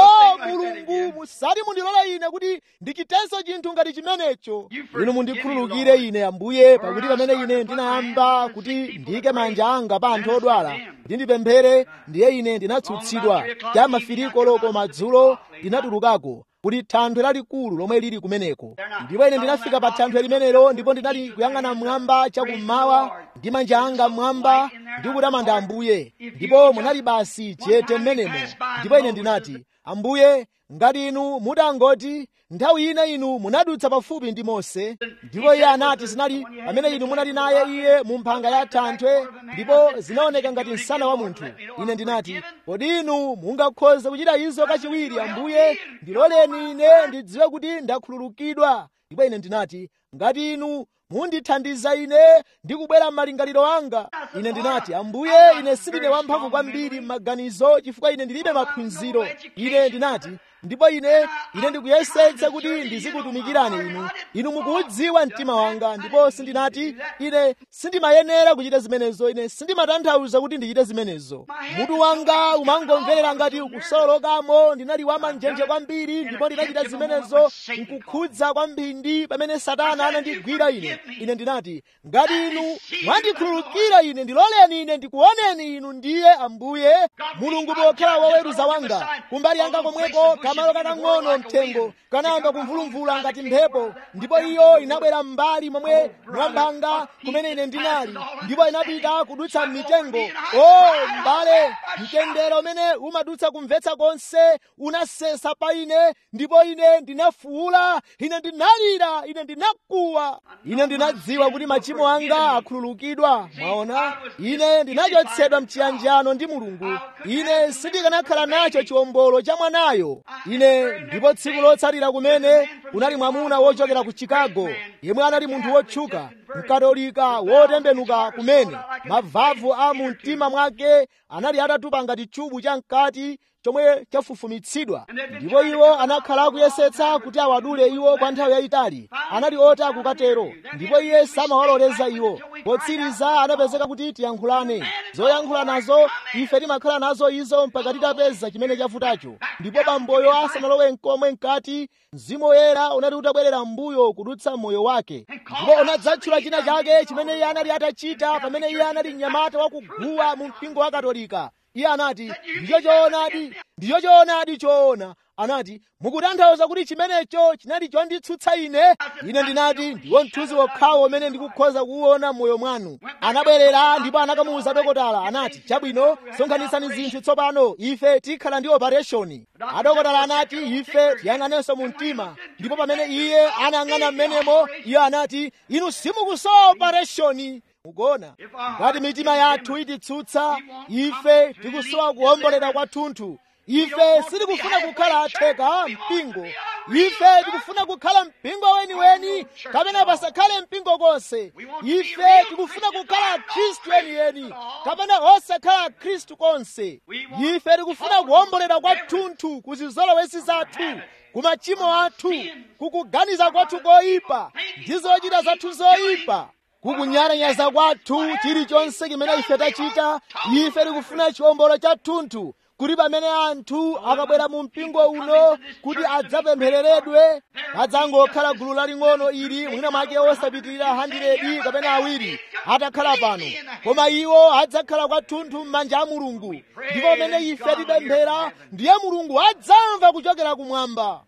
[SPEAKER 1] o mulungu musati mundilole ine kuti ndichitenso chinthu ngati chimenecho inu mundikhululukire ine ambuye pakuti pamene ine ndinayamba kuti ndiyike manja anga pa anthu odwala kuti ndipemphere ndiye ine ndinatsutsidwa cha mafiriko loko madzulo ndinatulukako kuti thanthwe lalikulu lomwe lili kumeneko ndipo ine ndinafika pa thanthwe limenelo ndipo ndinali kuyang'ana mmwamba chakummawa ndi manja anga mmwamba ndi kutamanda ambuye ndipo munali basi chete mmenemo ndipo ine ndinati ambuye ngati inu mutangoti nthawi ina inu munadutsa pafupi ndi mose ndipo iye anati zinali pamene inu munali naye iye mu mphanga ya thanthwe ndipo zinaoneka ngati msana wa munthu ine ndinati kodi inu mungakhoze kuchita izo kachiwiri ambuye ndiloleni ine ndidziwe kuti ndakhululukidwa ndipo ine ndinati ngati inu mundithandiza ine ndi kubwera m'malingaliro anga ine ndinati ambuye ine sindine wamphamvu kwambiri m'maganizo chifukwa ine ndilibe maphunziro ine ndinati ndipo ine ine ndikuyesetsa kuti ndizikutumikirani inu inu mukuudziwa mtima wanga ndipo sindinati ine sindimayenera kuchita zimenezo ine sindimatanthauza kuti ndichite zimenezo mutu wanga umangomverera ngati ukusolokamo ndinali wamanjenje kwambiri ndipo ndinachita zimenezo nkukhudza kwambiri pamene satana anandigwira ine ine ndinati ngati inu mwandikhululukira ine ndiloleni ine ndikuoneni inu ndiye ambuye mulungu pokhala woweruza wanga kumbali yanga komweko kamalo kakang'ono mthengo kanayamba kumvulumvula ngati mphepo ndipo iyo inabwera m'mbali momwe mwambanga kumene ine ndinali ndipo inapita kudutsa mitengo o m'bale mtendere umene umadutsa kumvetsa konse unasesa pa ine ndipo ine ndinafuwula ine ndinalira ine ndinakuwa ine ndinadziwa kuti machimo anga akhululukidwa mwaona ine ndinachotsedwa mchiyanjano ndi mulungu ine sindikanakhala nacho chiwombolo cha mwanayo ine ndipo tsiku lotsatira kumene kunali mwamuna wochokera ku chicago yemwe anali munthu wotchuka mkatolika wotembenuka kumene mavavu a mu mtima mwake anali atatupa ngati chubu cha mkati chomwe chafufumitsidwa ndipo iwo anakhala akuyesetsa kuti awadule iwo kwa nthawi yayitali anali oti akukatero ndipo iye samawaloleza iwo potsiriza anapezeka kuti tiyankhulane zoyankhula nazo ife timakhala nazo izo mpaka titapeza chimene chavutacho ndipo bamboyo asanalowe mkomwe mkati mzimu woyera unati utabwerera m'mbuyo kudutsa moyo wake ndipo unadzatchula china chake chimene iye anali atachita pamene iye anali mnyamata wakuguwa mu mpingo wa katolika iye anati ndicho choonadi ndicho choonadi choona anati mukutanthauza kuti chimenecho chinali chonditsutsa ine ine ndinati ndiwo mthunzi wokhawo umene ndikukhoza kuwuona m'moyo mwanu anabwerera ndipo anakamuwuza dokotala anati chabwino sonkhanitsani zinthu tsopano ife tikhala ndi opereshoni adokotala anati ife tiyang'anenso mu mtima ndipo pamene iye anayang'ana m'menemo iye anati inu simukusowa opereshoni mukuona ngati mitima yathu ititsutsa ife tikusowa kuwombolera kwathunthu ife sitikufuna kukhala atheka mpingo ife tikufuna kukhala mpingo weniweni kapena pasakhale mpingo konse ife tikufuna kukhala khristu yeniyeni kapena osakhala khristu konse ife tikufuna kuwombolera kwathunthu ku zizolowezi zathu ku machimo athu kukuganiza kwathu koyipa ndi zochita zathu zoyipa kukunyalanyaza kwathu chilichonse chimene ife tachita ife tikufuna chiwombolo chathunthu kuti pamene anthu akabwera mu mpingo uno kuti adzapemphereredwe adzangokhala gulu laling'ono ili mwina mwake osapitirira 100 kapena awiri atakhala pano koma iwo adzakhala kwathunthu m'manja a mulungu ndipo pamene ife tipemphera ndiye mulungu adzamva kuchokera kumwamba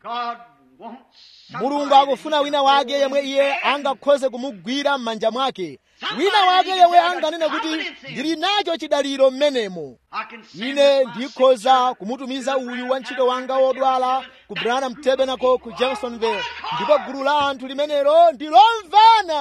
[SPEAKER 1] mulungu akufuna wina wake yemwe iye angakhoze kumugwira m'manja mwake wina wake yemwe anganene kuti ndili nacho chidaliro m'menemo ine ndikhoza kumutumiza uyu wa ntchito wanga wodwala ku branham tabernacle ku jeffersonville ndipo gulu la anthu limenelo ndi lomvana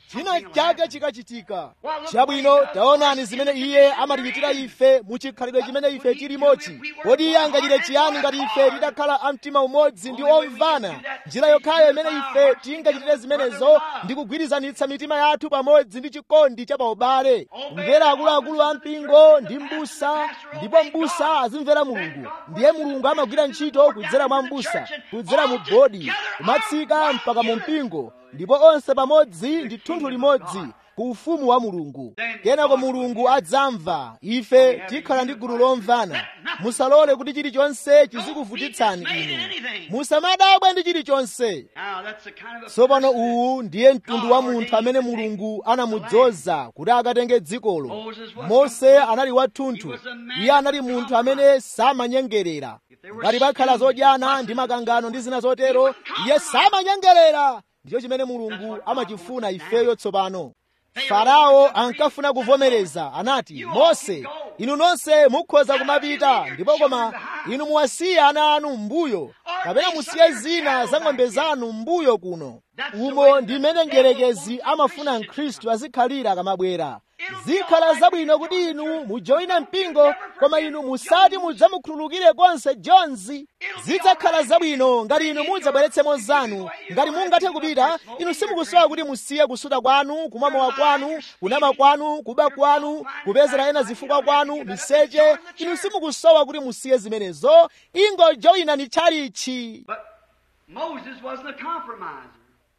[SPEAKER 1] china chake chikachitika chabwino taonani zimene iye amatichitira ife muchikhalidwe chimene ife tilimochi kodi iye angachite chiyani ngati ife tidakhala amtima umodzi ndi omvana njira yokhayo imene ife tingachitire zimenezo ndi kugwirizanitsa mitima yathu pamodzi ndi chikondi cha paubale kumvera akuluakulu a mpingo ndi mbusa ndipo mbusa azimvera mulungu ndiye mulungu amagwira ntchito kudzera mwa mbusa kudzera mu bodi kumatsika mpaka mu mpingo ndipo onse pamodzi ndi thunthu limodzi ku ufumu wa mulungu kenako mulungu adzamva ife tikhala ndi gulu lomvana musalole kuti chilichonse chizikuvutitsani inu musamadabwe ndi chilichonse
[SPEAKER 2] Now, that's the kind of a
[SPEAKER 1] tsopano
[SPEAKER 2] person
[SPEAKER 1] uwu ndiye mtundu wa munthu amene mulungu anamudzoza kuti akatenge dzikolo mose anali wathunthu iye anali munthu amene samanyengerera ngati pakhala zodyana ndi makangano ndi zina zotero iye samanyengerera ndicho chimene mulungu amachifuna ifeyo tsopano farao ankafuna kuvomereza anati mose inu nonse mukhoza kumapita ndipo koma inu muwasiye ana anu m'mbuyo kapena musiye zina za ng'ombe zanu m'mbuyo kuno umo ndi mmene mdierekezi amafuna mkhristu azikhalira akamabwera zikhala zabwino kuti inu mujoyina mpingo koma inu musati mudzamukhululukire konse jonzi zidzakhala zabwino ngati inu mudzabweretsemo zanu ngati mungathe kupita inu simukusowa kuti musiye kusuta kwanu kumwa mowa kwanu kunama kwanu kuba kwanu kupezera ena zifukwa kwanu miseche inu simukusowa kuti musiye zimenezo ingojoyinani tchalichi
[SPEAKER 2] But Moses wasn't a compromiser.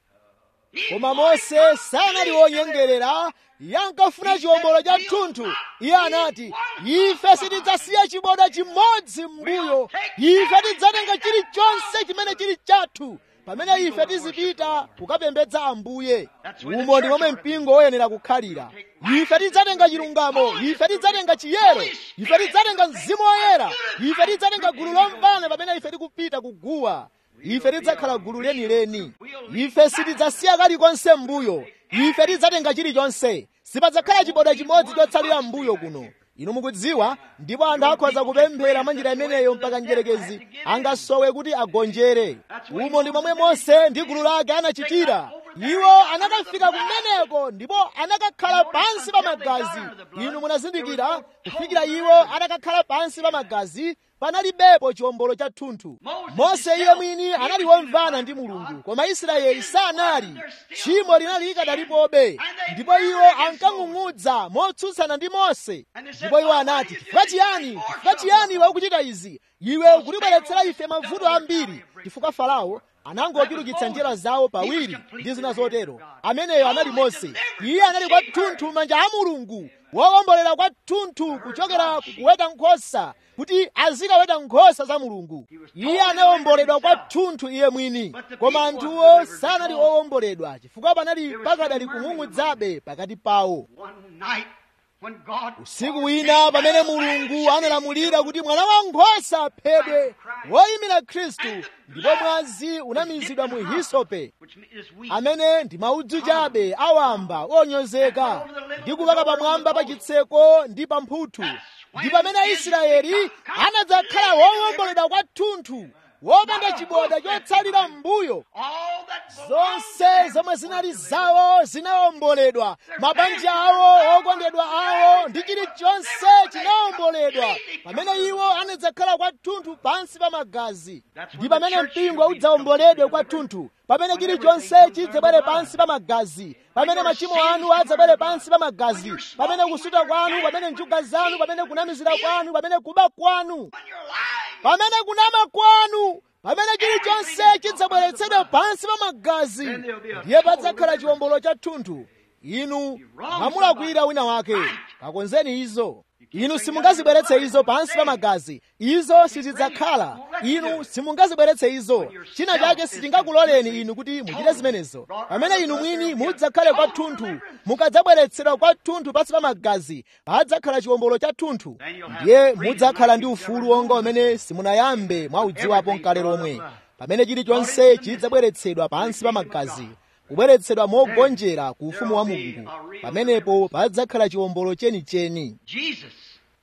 [SPEAKER 2] He
[SPEAKER 1] koma
[SPEAKER 2] wanted
[SPEAKER 1] mose
[SPEAKER 2] God
[SPEAKER 1] sanali
[SPEAKER 2] to
[SPEAKER 1] wonyengerera iye ankafuna chiwombolo cha thunthu iye anati ife sitidzasiya chiboda chimodzi m'mbuyo ife tidzatenga chilichonse chimene chili chathu pamene ife tizipita kukapembedza ambuye umo ndi momwe mpingo woyenera kukhalira ife tidzatenga chilungamo ife tidzatenga chiyero ife tidzatenga mzimu woyera ife tidzatenga gulu lomvana pamene ife tikupita kuguwa ife tidzakhala gulu lenileni ife sitidzasiya kalikonse m'mbuyo ife tidzatenga chilichonse sipadzakhala chiboda chimodzi chotsalira m'mbuyo kuno inu mukudziwa ndipo anthu akhoza kupemphera mwa njira imeneyo mpaka mdierekezi angasowe kuti agonjere umo ndi momwe mose ndi gulu lake anachitira iwo anakafika kumeneko ndipo anakakhala pansi pa magazi inu munazindikira kufikira iwo anakakhala pansi pa magazi panalibepo chiwombolo cha thunthu mose iye mwini anali womvana ndi mulungu koma israeli sanali tchimo linali likadalipobe ndipo iwo ankang'ung'udza motsutsana ndi mose ndipo iwo anati chifukwa chiyani chifukwa chiyani iwe ukuchita izi iwe ukutibweretsera ife mavuto ambiri chifukwa farao anangochulukitsa njira zawo pawiri ndi zina zotero ameneyo anali mose iye anali kwathunthu manja a mulungu wowombolera kwathunthu kuchokera kuweta nkhosa kuti azikaweta nkhosa za mulungu iye anawomboledwa kwathunthu iye mwini koma anthuwo sanali owomboledwa chifukwa panali pakadali kung'ung'udzabe pakati pawo
[SPEAKER 2] One night when God
[SPEAKER 1] usiku wina pamene mulungu analamulira kuti mwana wankhosa aphedwe woyimira khristu ndipo mwazi unamizidwa mu hisope
[SPEAKER 2] which is weak.
[SPEAKER 1] amene ndi maudzu chabe awamba onyozeka ndi kupaka pamwamba pa chitseko ndi pa mphuthu ndi pamene aisraeli anadzakhala wowomboledwa kwathunthu wopanda chiboda chotsalira m'mbuyo
[SPEAKER 2] All that
[SPEAKER 1] zonse zomwe zinali zawo zinawomboledwa mabanja awo okondedwa awo ndi chilichonse chinawomboledwa pamene iwo anadzakhala kwathunthu pansi pa magazi ndi pamene mpingo udzawomboledwe kwathunthu pamene chilichonse chidzabwere pansi pa magazi pamene machimo anu adzabwere pansi pa magazi pamene kusuta kwanu pamene njuga zanu pamene kunamizira kwanu pamene kuba kwanu
[SPEAKER 2] when you're lying.
[SPEAKER 1] pamene kunama kwanu pamene chilichonse chidzabweretsedwa pansi pa magazi ndiye padzakhala chiwombolo cha thunthu inu mwamulakwira wina wake kakonzeni izo inu simungazibweretse izo pansi pa magazi izo sizidzakhala inu simungazibweretse izo china chake sitingakuloleni inu kuti muchite zimenezo pamene inu mwini mudzakhale kwathunthu mukadzabweretsedwa kwathunthu pansi pa magazi padzakhala chiwombolo cha thunthu ndiye mudzakhala ndi ufulu wonga umene simunayambe mwaudziwapo mkale lomwe pamene chilichonse chidzabweretsedwa pansi pa magazi kubweretsedwa mogonjera ku ufumu wa mulungu pamenepo padzakhala chiwombolo chenicheni
[SPEAKER 2] Jesus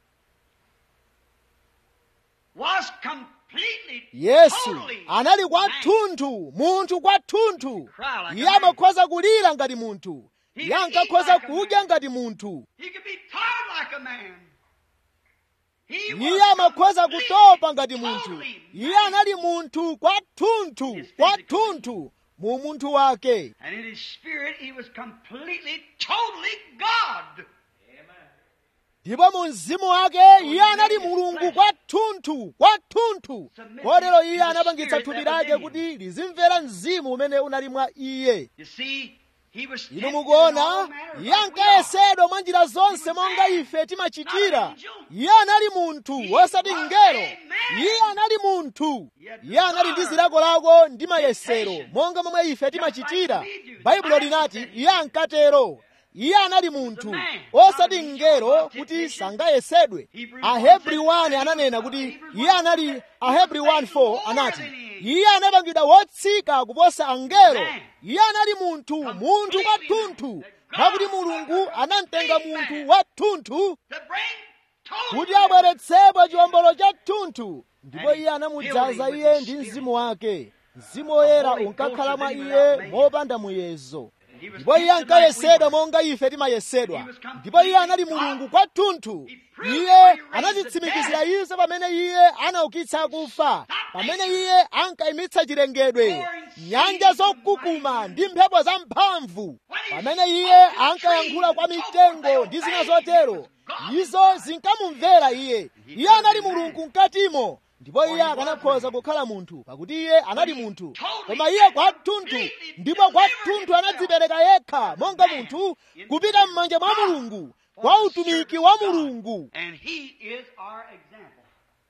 [SPEAKER 2] was completely,
[SPEAKER 1] yesu
[SPEAKER 2] totally
[SPEAKER 1] anali
[SPEAKER 2] man.
[SPEAKER 1] kwathunthu munthu kwathunthu iye amakhoza kulira ngati munthu iye ankakhoza kudya ngati munthu
[SPEAKER 2] He could be tired like a man. He was
[SPEAKER 1] iye amakhoza kutopa ngati munthu
[SPEAKER 2] totally
[SPEAKER 1] iye anali munthu kwathunthu kwathunthu mu munthu wake
[SPEAKER 2] And in his spirit, he was completely, totally God.
[SPEAKER 1] ndipo mu mzimu wake iye anali mulungu kwathunthu kwathunthu kotero iye anapangitsa thupi lake kuti lizimvera mzimu umene unali mwa iye
[SPEAKER 2] You see, he was
[SPEAKER 1] inu
[SPEAKER 2] tempted in
[SPEAKER 1] mukuona
[SPEAKER 2] all manner
[SPEAKER 1] iye
[SPEAKER 2] like we are.
[SPEAKER 1] ankayesedwa mwa njira zonse monga ife timachitira iye anali munthu wosati mngelo iye anali munthu iye anali ndi zilakolako ndi mayesero monga momwe ife timachitira baibulo linati iye ankatero iye anali munthu osati mngelo kuti sangayesedwe ahebri 1 ananena kuti iye anali ahebri 1:4 anati iye anapangidwa wotsika kuposa angelo iye anali munthu munthu kwathunthu mwakuti mulungu anamtenga munthu wathunthu
[SPEAKER 2] To bring total
[SPEAKER 1] kuti abweretsepo chiwombolo cha thunthu ndipo iye anamudzaza iye ndi mzimu wake mzimu woyera unkakhala mwa iye mopanda muyezo ndipo iye ankayesedwa monga ife timayesedwa ndipo iye anali mulungu kwathunthu iye anazitsimikizira izo pamene iye anaukitsa akufa pamene iye ankayimitsa chilengedwe nyanja zokukuma ndi mphepo zamphamvu pamene iye ankayankhula kwa mitengo ndi zina zotero izo zinkamumvera iye iye anali mulungu mkatimo ndipo iye akanakhoza kukhala munthu pakuti iye anali munthu koma iye kwathunthu ndipo kwathunthu anadzipereka yekha monga munthu kupita m'manja mwa mulungu kwa utumiki wa mulungu
[SPEAKER 2] And he is our example.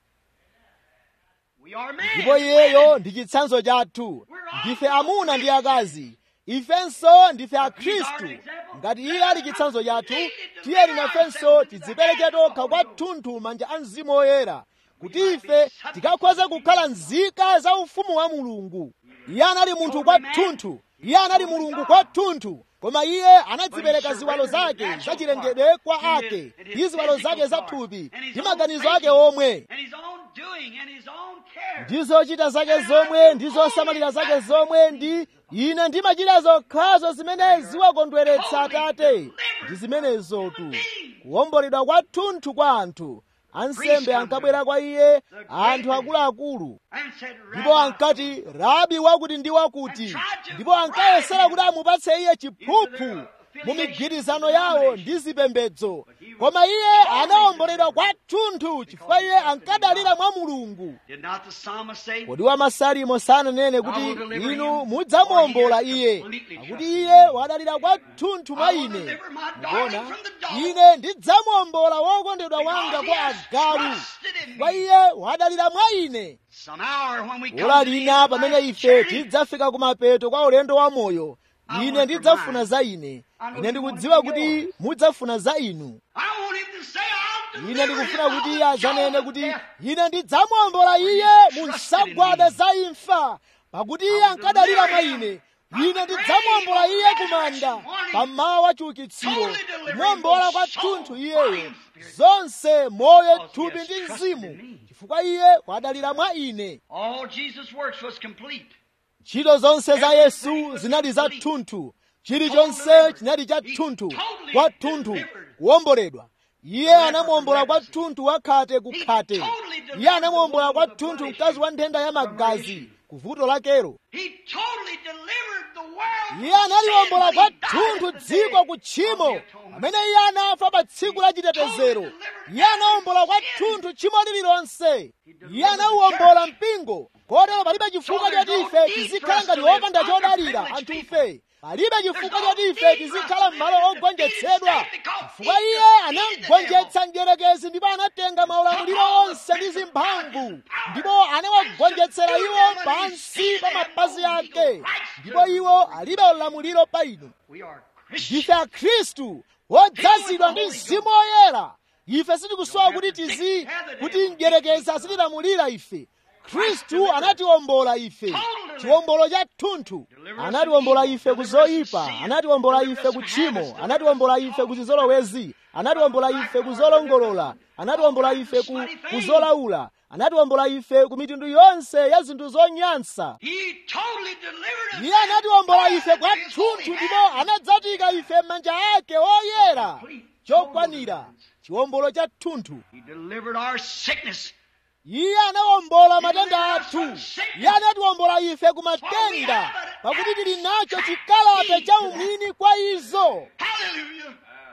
[SPEAKER 2] We are men.
[SPEAKER 1] ndipo iyeyo ndi chitsanzo chathu ndife amuna ndi akazi ifenso ndife akhristu ngati iye ali chitsanzo chathu tiyeni nafenso tidzipereke tokha kwathunthu manja a mzimu woyera kuti ife tikakhoza kukhala nzika za ufumu wa mulungu iye anali munthu kwathunthu iye anali mulungu kwathunthu koma iye anadzipereka ziwalo zake zachilengedwe kwa ake ndi ziwalo zake zathupi ndi maganizo ake omwe
[SPEAKER 2] And his own doing and his own care.
[SPEAKER 1] ndi zochita zake zomwe ndi zosamalira zake zomwe ndi ine ndimachita zokhazo zimene ziwakondweretsa atate ndi zimenezotu kuwomboledwa kwathunthu kwa anthu ansembe ankabwera kwa iye anthu akuluakulu
[SPEAKER 2] And said,
[SPEAKER 1] ndipo
[SPEAKER 2] Rabbi,
[SPEAKER 1] ankati rabi wakuti ndi wakuti ndipo ankayesera kuti amupatse iye chiphuphu mu migwirizano yawo ndi zipembedzo koma iye anawomboledwa kwathunthu chifukwa iye ankadalira mwa mulungu
[SPEAKER 2] Did not the psalmist say,
[SPEAKER 1] kodi wamasalimo sananene kuti inu mudzamuwombola iye pakuti iye wadalira kwathunthu mwa ine mukuona ine ndidzamuwombola wokondedwa wanga kwa agalu chifukwa iye wadalira mwa ine
[SPEAKER 2] Some hour when we come
[SPEAKER 1] ola
[SPEAKER 2] to the
[SPEAKER 1] lina
[SPEAKER 2] end of
[SPEAKER 1] pamene
[SPEAKER 2] life's
[SPEAKER 1] ife
[SPEAKER 2] journey,
[SPEAKER 1] tidzafika kumapeto kwa ulendo wa moyo ine ndidzafuna za ine ine ndikudziwa kuti mudzafuna za inu
[SPEAKER 2] I want him to say, I'll
[SPEAKER 1] ine
[SPEAKER 2] deliver
[SPEAKER 1] ndikufuna
[SPEAKER 2] him
[SPEAKER 1] kuti
[SPEAKER 2] out
[SPEAKER 1] iye
[SPEAKER 2] of the
[SPEAKER 1] azanene
[SPEAKER 2] jaws of
[SPEAKER 1] kuti
[SPEAKER 2] death.
[SPEAKER 1] ine ndidzamuwombola iye mu nsagwada za imfa pakuti iye ankadalira mwa ine ine ndidzamuwombola iye kumanda pammawa wa chiukitsiro kumuwombola kwathunthu iyeyo zonse moyo thupi ndi mzimu chifukwa iye wadalira mwa ine
[SPEAKER 2] All Jesus' works was complete.
[SPEAKER 1] ntchito zonse za yesu zinali za thunthu chilichonse chinali cha thunthu kwathunthu kuwomboledwa iye anamuwombola kwathunthu wakhate kukhate iye anamuwombola kwathunthu mkazi wa nthenda ya magazi kuvuto lakero
[SPEAKER 2] He totally delivered the world.
[SPEAKER 1] iye analiongola kwathunthu dziko ku tchimo pamene iye anafa pa tsiku la chitetezero iye anawombola kwathunthu tchimo lililonse iye anawuwombola mpingo kotero palibe chifukwa choti ife tizikhala ngati opanda chodalira anthufe palibe chifukwa choti ife tizikhala m'malo ogonjetsedwa chifukwa iye anagonjetsa mdierekezi ndipo anatenga maulamuliro onse ndi zimphamvu ndipo anawagonjetsera iwo pansi pa mapazi ake ndipo iwo alibe ulamuliro pa inu
[SPEAKER 2] We are
[SPEAKER 1] ndife
[SPEAKER 2] Christians.
[SPEAKER 1] akhristu wodzazidwa ndi mzimu woyera ife sitikusowa kuti tizi kuti mdierekezi asitilamulira ife khristu anatiwombola ife chiwombolo cha thunthu anatiwombola ife ku zoyipa anatiwombola ife ku tchimo anatiwombola ife ku zizolowezi anatiwombola ife ku zolongolola anatiwombola ife ku, ku zolaula anatiwombola ife ku mitundu yonse ya zinthu zonyansa
[SPEAKER 2] He totally delivered us.
[SPEAKER 1] iye anatiwombola ife kwathunthu ndipo anadzatika ife m'manja ake oyera chokwanira chiwombolo cha thunthu
[SPEAKER 2] He delivered our sickness.
[SPEAKER 1] iye anawombola matenda athu iye anatiwombola ife ku matenda pakuti tili nacho chikalata cha umwini kwa izo
[SPEAKER 2] Hallelujah.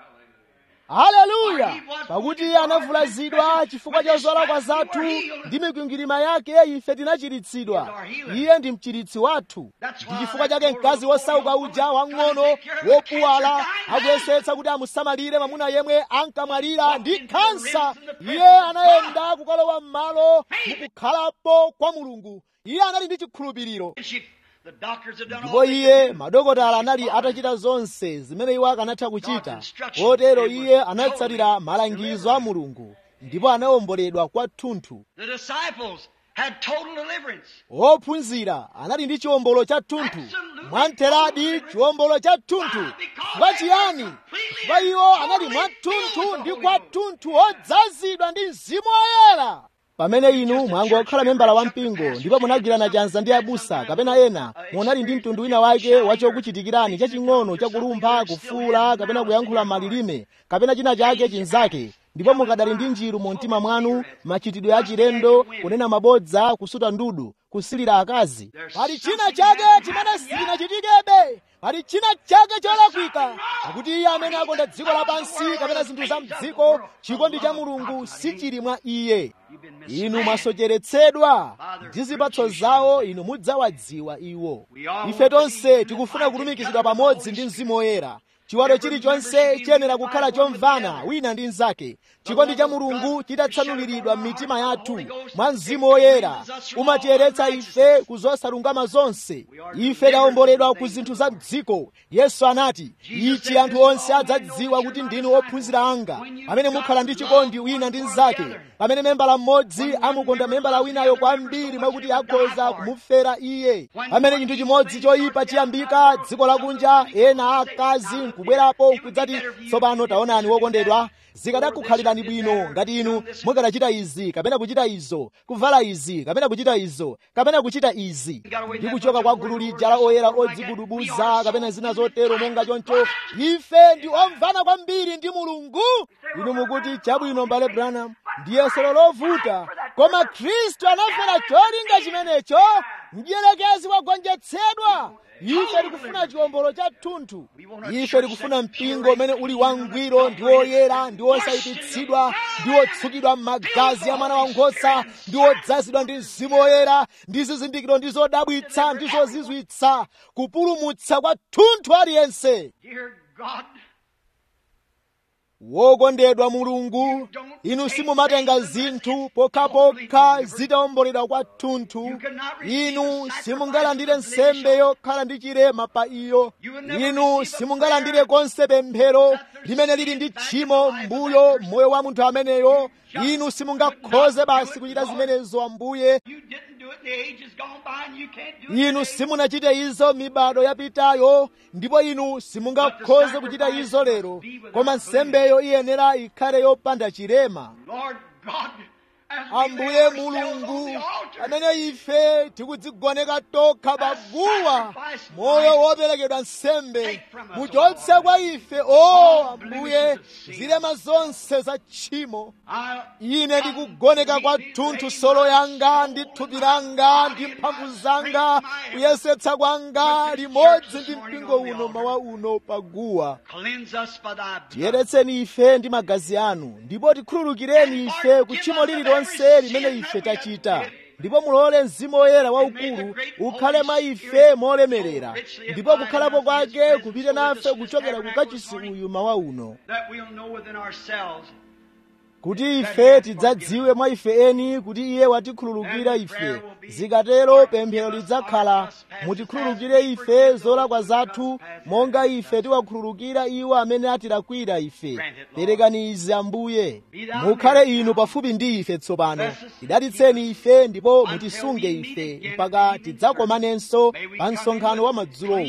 [SPEAKER 1] haleluya pakuti iye anavulazidwa chifukwa cha zolakwa zathu ndi mikwingwirima yake ife tinachiritsidwa iye ndi mchiritsi wathu ndi chifukwa chake mkazi wosauka uja wang'ono wopuwala akuyesetsa kuti amusamalire mwamuna yemwe ankamwalira ndi khansa iye anayenda kukalowa m'malo mukukhalapo kwa mulungu iye anali ndi chikhulupiriro
[SPEAKER 2] And she, the doctors have done all
[SPEAKER 1] ndipo
[SPEAKER 2] they
[SPEAKER 1] iye
[SPEAKER 2] could do.
[SPEAKER 1] madokotala anali atachita zonse zimene iwo akanatha kuchita kotero iye anatsatira malangizo a mulungu ndipo anawomboledwa kwathunthu
[SPEAKER 2] The disciples had total deliverance.
[SPEAKER 1] ophunzira anali ndi chiwombolo cha thunthu mwamtheradi chiwombolo cha thunthu chifukwa chiyani chifukwa iwo anali mwathunthu ndi kwathunthu odzazidwa ndi mzimu woyera pamene inu mwangokhala membala wa mpingo ndipo munagwirana chanza ndi abusa kapena ena munali ndi mtundu wina wake wachokuchitikirani chaching'ono chakulumpha kufuula kapena kuyankhula malilime kapena china chake chinzake ndipo mukadali ndi njiru mu mtima mwanu machitidwe achilendo kunena mabodza kusuta ndudu kusilira akazi pali china chake chimene sichinachitikebe pali china chake cholakwika pakuti iye amene akonda dziko lapansi kapena zinthu za mdziko chikondi cha mulungu sichili mwa iye inu mwasocheretsedwa ndi zipatso zawo inu mudzawadziwa iwo ife tonse tikufuna kulumikizidwa pamodzi ndi mzimu woyera chiwalo chilichonse chiyenera kukhala chomvana wina ndi mnzake chikondi cha mulungu chitatsanuliridwa m'mitima yathu mwa mzimu woyera umatiyeretsa ife ku zosalungama zonse ife tawomboledwa ku zinthu za mdziko yesu anati ichi anthu onse adzadziwa kuti ndinu ophunzira anga pamene mukhala ndi chikondi wina ndi mnzake pamene membala mmodzi amukonda membala winayo kwambiri mwakuti akhoza kumufera iye pamene chinthu chimodzi choyipa chiyambika dziko lakunja ena akazi nkubwerapo nkudzati tsopano taonani wokondedwa zikadakukhalirani bwino ngati inu mukanachita izi kapena kuchita izo kuvala izi kapena kuchita izo kapena kuchita izi ndi kuchoka kwa gulu lija la oyera odzigudubuza kapena zina zotero monga choncho ife ndi omvana kwambiri ndi mulungu inu mukuti chabwino mbale branham ndiye solo lovuta koma khristu anafera cholinga chimenecho mdierekezi wagonjetsedwa ife tikufuna chiwombolo cha thunthu ife tikufuna mpingo umene uli wangwiro ndi woyera ndi wosayipitsidwa ndi wotsukidwa m'magazi a mwana wankhosa ndi wodzazidwa ndi mzimu woyera ndi zizindikiro ndi zodabwitsa ndi zozizwitsa kupulumutsa kwa thunthu aliyense
[SPEAKER 2] Dear God,
[SPEAKER 1] wokondedwa mulungu inu simumatenga zinthu pokhapokha zitawomboledwa kwathunthu inu simungalandire nsembe yokhala ndi chilema pa iyo inu simungalandire konse pemphero limene lili ndi tchimo mbuyo moyo wa munthu ameneyo inu simungakhoze basi kuchita zimenezo ambuye
[SPEAKER 2] you didn't do it in the ages gone by and you can't do it
[SPEAKER 1] inu
[SPEAKER 2] today.
[SPEAKER 1] simunachite izo mibado yapitayo ndipo inu simungakhoze kuchita izo lero koma nsembeyo iyenera ikhale yopanda chilema
[SPEAKER 2] Lord God, as we lay
[SPEAKER 1] ambuye
[SPEAKER 2] ourselves on
[SPEAKER 1] mulungu
[SPEAKER 2] the altar,
[SPEAKER 1] amene ife tikudzigoneka tokha paguwa moyo woperekedwa nsembe muchotse kwa ife o ambuye zilema zonse za tchimo
[SPEAKER 2] I
[SPEAKER 1] ine ndikugoneka kwathunthu solo yanga ndi thupi langa ndi mphamvu zanga kuyesetsa kwanga limodzi ndi mpingo uno mawa uno paguwa
[SPEAKER 2] cleanse us by thy blood.
[SPEAKER 1] tiyeretseni ife ndi magazi anu ndipo tikhululukireni ife ku tchimo lililonse limene ife tachita ndipo mulole mzimu woyera waukulu ukhale mwa ife molemerera ndipo kukhalapo kwake kupite nafe kuchokera ku kachisi uyu mawa uno
[SPEAKER 2] That we'll know within ourselves
[SPEAKER 1] kuti ife tidzadziwe mwa ife eni kuti iye watikhululukira ife zikatero pemphero lidzakhala mutikhululukire ife zolakwa zathu monga ife tiwakhululukira iwo amene atilakwira ife perekani izi ambuye mukhale inu pafupi ndi ife tsopano tidalitseni ife ndipo mutisunge ife mpaka tidzakomanenso pa msonkhano wa madzulowu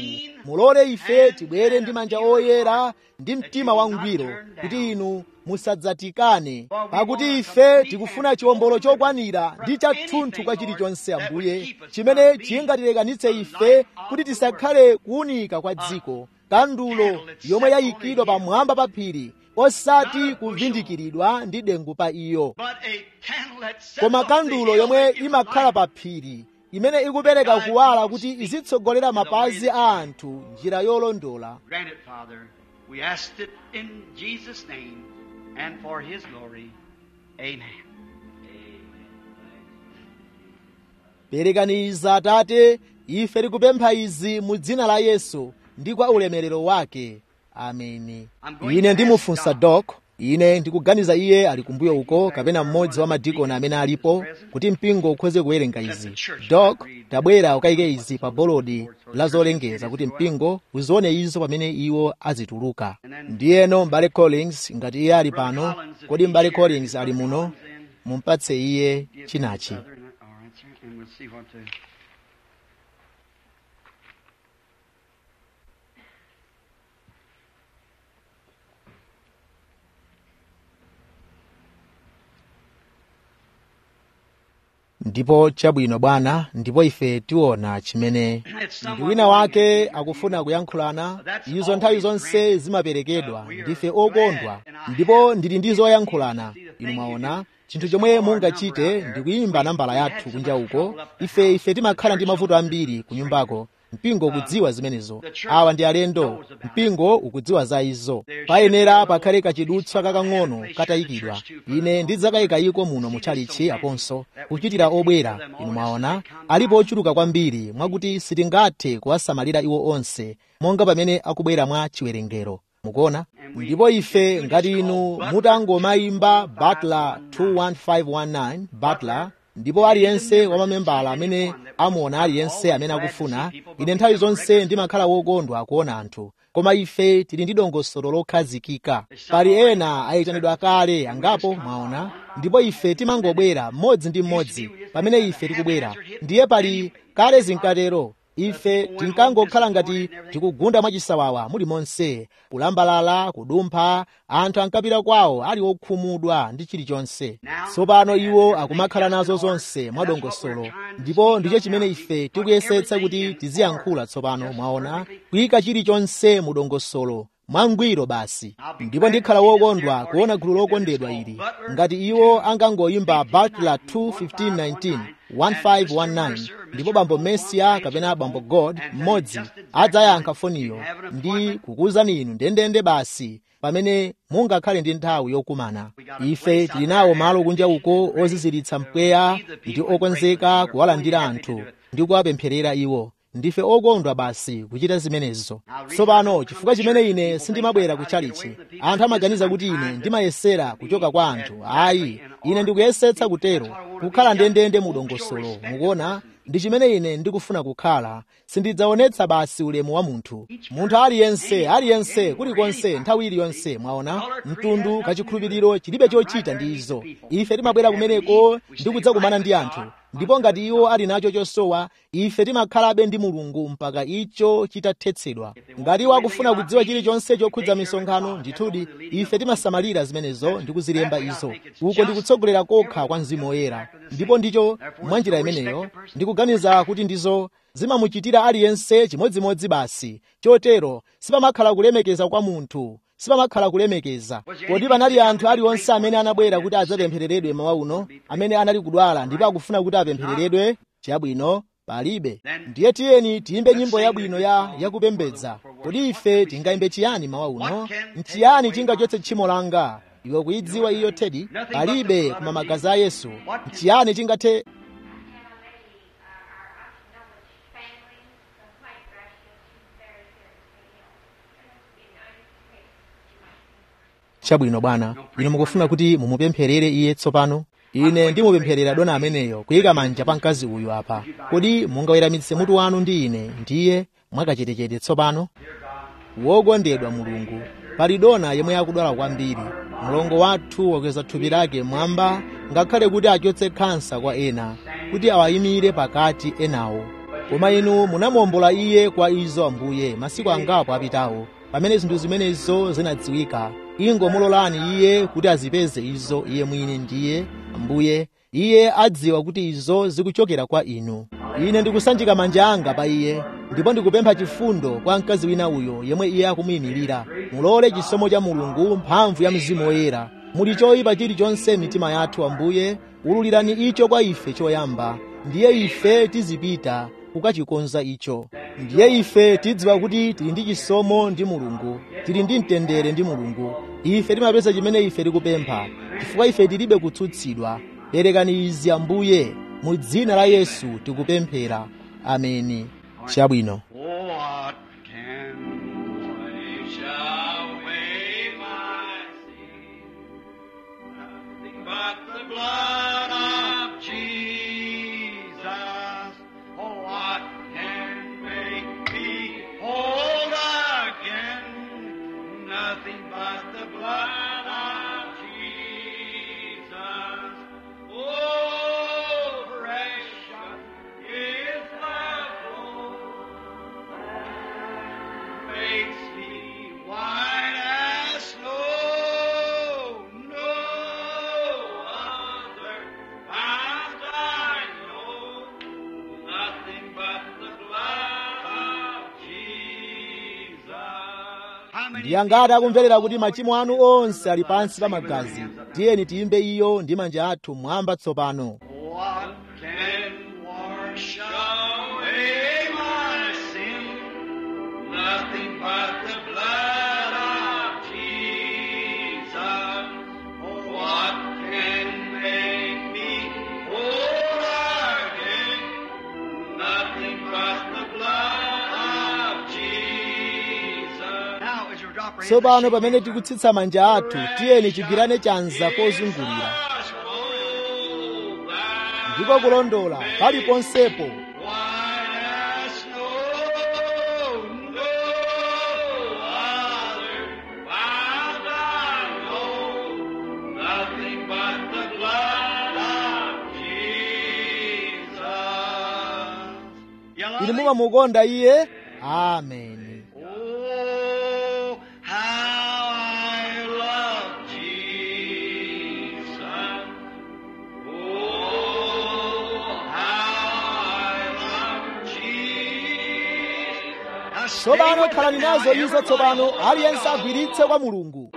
[SPEAKER 1] mulole ife tibwere ndi manja oyera ndi mtima wangwiro kuti inu musadzatikane pakuti ife tikufuna chiwombolo chokwanira ndi chathunthu kwa chilichonse ambuye chimene chingatilekanitse ife kuti tisakhale kuwunika kwa dziko kandulo yomwe yayikidwa pamwamba pa phiri osati kuvindikiridwa ndi dengu pa iyo koma kandulo yomwe imakhala pa phiri imene ikupereka kuwala kuti izitsogolera mapazi a anthu njira yolondola
[SPEAKER 2] Grant it, Father. We asked it in Jesus' name and for His glory. Amen.
[SPEAKER 1] perekaniza atate ife tikupempha izi mu dzina la yesu ndi kwa ulemerero wake ameni ine ndimufunsa dok ine ndikuganiza iye ali kumbuyo uko kapena mmodzi wa madikoni amene alipo kuti mpingo ukhoze kuwerenga izi dok tabwera ukayike izi pa bolodi la zolengeza kuti mpingo uzione izo pamene iwo azituluka ndiyeno m'bale collins ngati iye ali pano kodi m'bale collins ali muno mumpatse iye chinachi
[SPEAKER 2] Brother, and- all right, sir, and we'll see what to.
[SPEAKER 1] ndipo chabwino bwana ndipo ife tiona chimene ndi wina wake akufuna kuyankhulana izo nthawi zonse zimaperekedwa ndife okondwa ndipo ndili ndi zoyankhulana inu mwaona chinthu chomwe mungachite ndi kuyimba nambala yathu kunja uko ife ife timakhala ndi mavuto ambiri ku nyumbako mpingo ukudziwa zimenezo awa ndi alendo mpingo ukudziwa za izo payenera pakhale kachidutswa kakang'ono katayikidwa ine ndidzakayika iko muno muchalichi aponso kuchitira obwera inu mwaona alipo ochuluka kwambiri mwakuti sitingathe kuwasamalira iwo onse monga pamene akubwera mwa chiwerengero mukuona ndipo ife ngati inu mutangomayimba butler 21519 butler ndipo aliyense wa mamembala amene amuona aliyense amene akufuna ine nthawi zonse ndimakhala wokondwa kuona anthu koma ife tili ndi dongosolo lokhazikika pali ena ayitanidwa kale angapo mwaona ndipo ife timangobwera mmodzi ndi mmodzi pamene ife tikubwera ndiye pali kale zinkatero ife tinkangokhala ngati tikugunda mwachisawawa muli monse kulambalala kudumpha anthu ankapita kwawo ali okhumudwa ndi chilichonse tsopano iwo akumakhala nazo zonse mwadongosolo ndipo ndicho chimene ife tikuyesetsa kuti tiziyankhula tsopano mwaona kuyika chilichonse mu dongosolo mwangwiro basi ndipo ndikhala wokondwa kuona gulu lokondedwa ili ngati iwo angangoyimba butler 21519 1519 ndipo bambo mesia kapena bambo god mmodzi adzayankha foniyo ndi kukuwuzani inu ndendende basi pamene mungakhale ndi nthawi yokumana ife tili nawo malo kunja uko oziziritsa mpweya ndi okonzeka kuwalandira anthu ndi kuwapempherera iwo ndife okondwa basi kuchita zimenezo tsopano chifukwa chimene ine sindimabwera kuchalichi anthu amaganiza kuti ine ndimayesera kuchoka kwa anthu ayi ine ndikuyesetsa kutero kukhala ndendende mu dongosolo mukuona ndi chimene ine ndikufuna kukhala sindidzaonetsa basi ulemu wa munthu munthu aliyense aliyense kulikonse nthawi iliyonse mwaona mtundu kachikhulupiriro chilibe chochita ndi izo ife timabwera kumeneko ndi kudzakumana ndi anthu ndipo ngati iwo ali nacho chosowa ife timakhalabe ndi mulungu mpaka icho chitathetsedwa ngati iwo akufuna kudziwa chilichonse chokhudza misonkhano ndithudi ife timasamalira zimenezo ndi kuzilemba izo uko ndikutsogolera kokha kwa mzimu woyera ndipo ndicho mwanjira imeneyo ndikuganiza kuti ndizo zimamuchitira aliyense chimodzimodzi basi chotero sipamakhala kulemekeza kwa munthu sipamakhala kulemekeza kodi panali anthu aliwonse amene anabwera kuti adzapemphereredwe mawa uno amene anali kudwala ndipo akufuna kuti apemphereredwe chabwino palibe ndiye tiyeni tiyimbe nyimbo yabwino ya yakupembedza kodi ife tingayimbe chiyani mawa uno nchiyani chingachotse tchimo langa iwe kuyidziwa iyo tedi palibe koma magazi a yesu nchiyani chingathe chabwino bwana inu mukufuna kuti mumupempherere iye tsopano ine ndimupempherera dona ameneyo kuyika manja pa mkazi uyu apa kodi mungaweramitse mutu wanu ndi ine ndiye mwakachetechete tsopano wokondedwa mulungu pali dona yemwe akudwala kwambiri mlongo wathu wakweza thupi lake mwamba ngakhale kuti achotse khansa kwa ena kuti awayimire pakati enawo koma inu munamuwombola iye kwa izo ambuye masiku angapo apitawo pamene zinthu zimenezo zinadziwika ingomulolani iye kuti azipeze izo iye mwini ndiye ambuye iye adziwa kuti izo zikuchokera kwa inu ine ndikusanjika manja anga pa iye ndipo ndikupempha chifundo kwa mkazi wina uyo yemwe iye akumuyimirira mulole chisomo cha mulungu mphamvu ya mzimu woyera muli choyipa chilichonse mitima yathu ambuye ululirani icho kwa ife choyamba ndiye ife tizipita kukachikonza icho ndiye ife tidziwa kuti tili ndi chisomo ndi mulungu tili ndi mtendere ndi mulungu ife timapeza chimene ife tikupempha chifukwa ife tilibe kutsutsidwa perekani izi ambuye mu dzina la yesu tikupemphera ameni chabwino
[SPEAKER 2] What can wash away my sin? Nothing but the blood of Jesus. Oh, what can make me whole again? Nothing but the blood of Jesus. Oh, precious is the blood makes me white as snow. No other path I know, nothing but the blood of Jesus. How many
[SPEAKER 1] ndiyangati akumverera kuti machimo anu onse ali pansi pa magazi tiyeni tiyimbe iyo ndi manja athu mwamba tsopano
[SPEAKER 2] What can wash away my sin? Nothing but the blood of Jesus. Oh, what can make me whole again? Nothing but the blood of Jesus. Now, as you drop your hands,
[SPEAKER 1] tsopano pamene tikutsitsa manja athu tiyeni tigwirane chanza pozungulira
[SPEAKER 2] Just hold that
[SPEAKER 1] ndiko kulondola paliponsepo
[SPEAKER 2] White as snow, no other found I know, nothing but the blood of Jesus.
[SPEAKER 1] ili mumamukonda iye ameni
[SPEAKER 2] Oh, how I love Jesus. Oh, how I love Jesus.
[SPEAKER 1] tsopano khalani nazo izo tsopano aliyense agwiritse kwa mulungu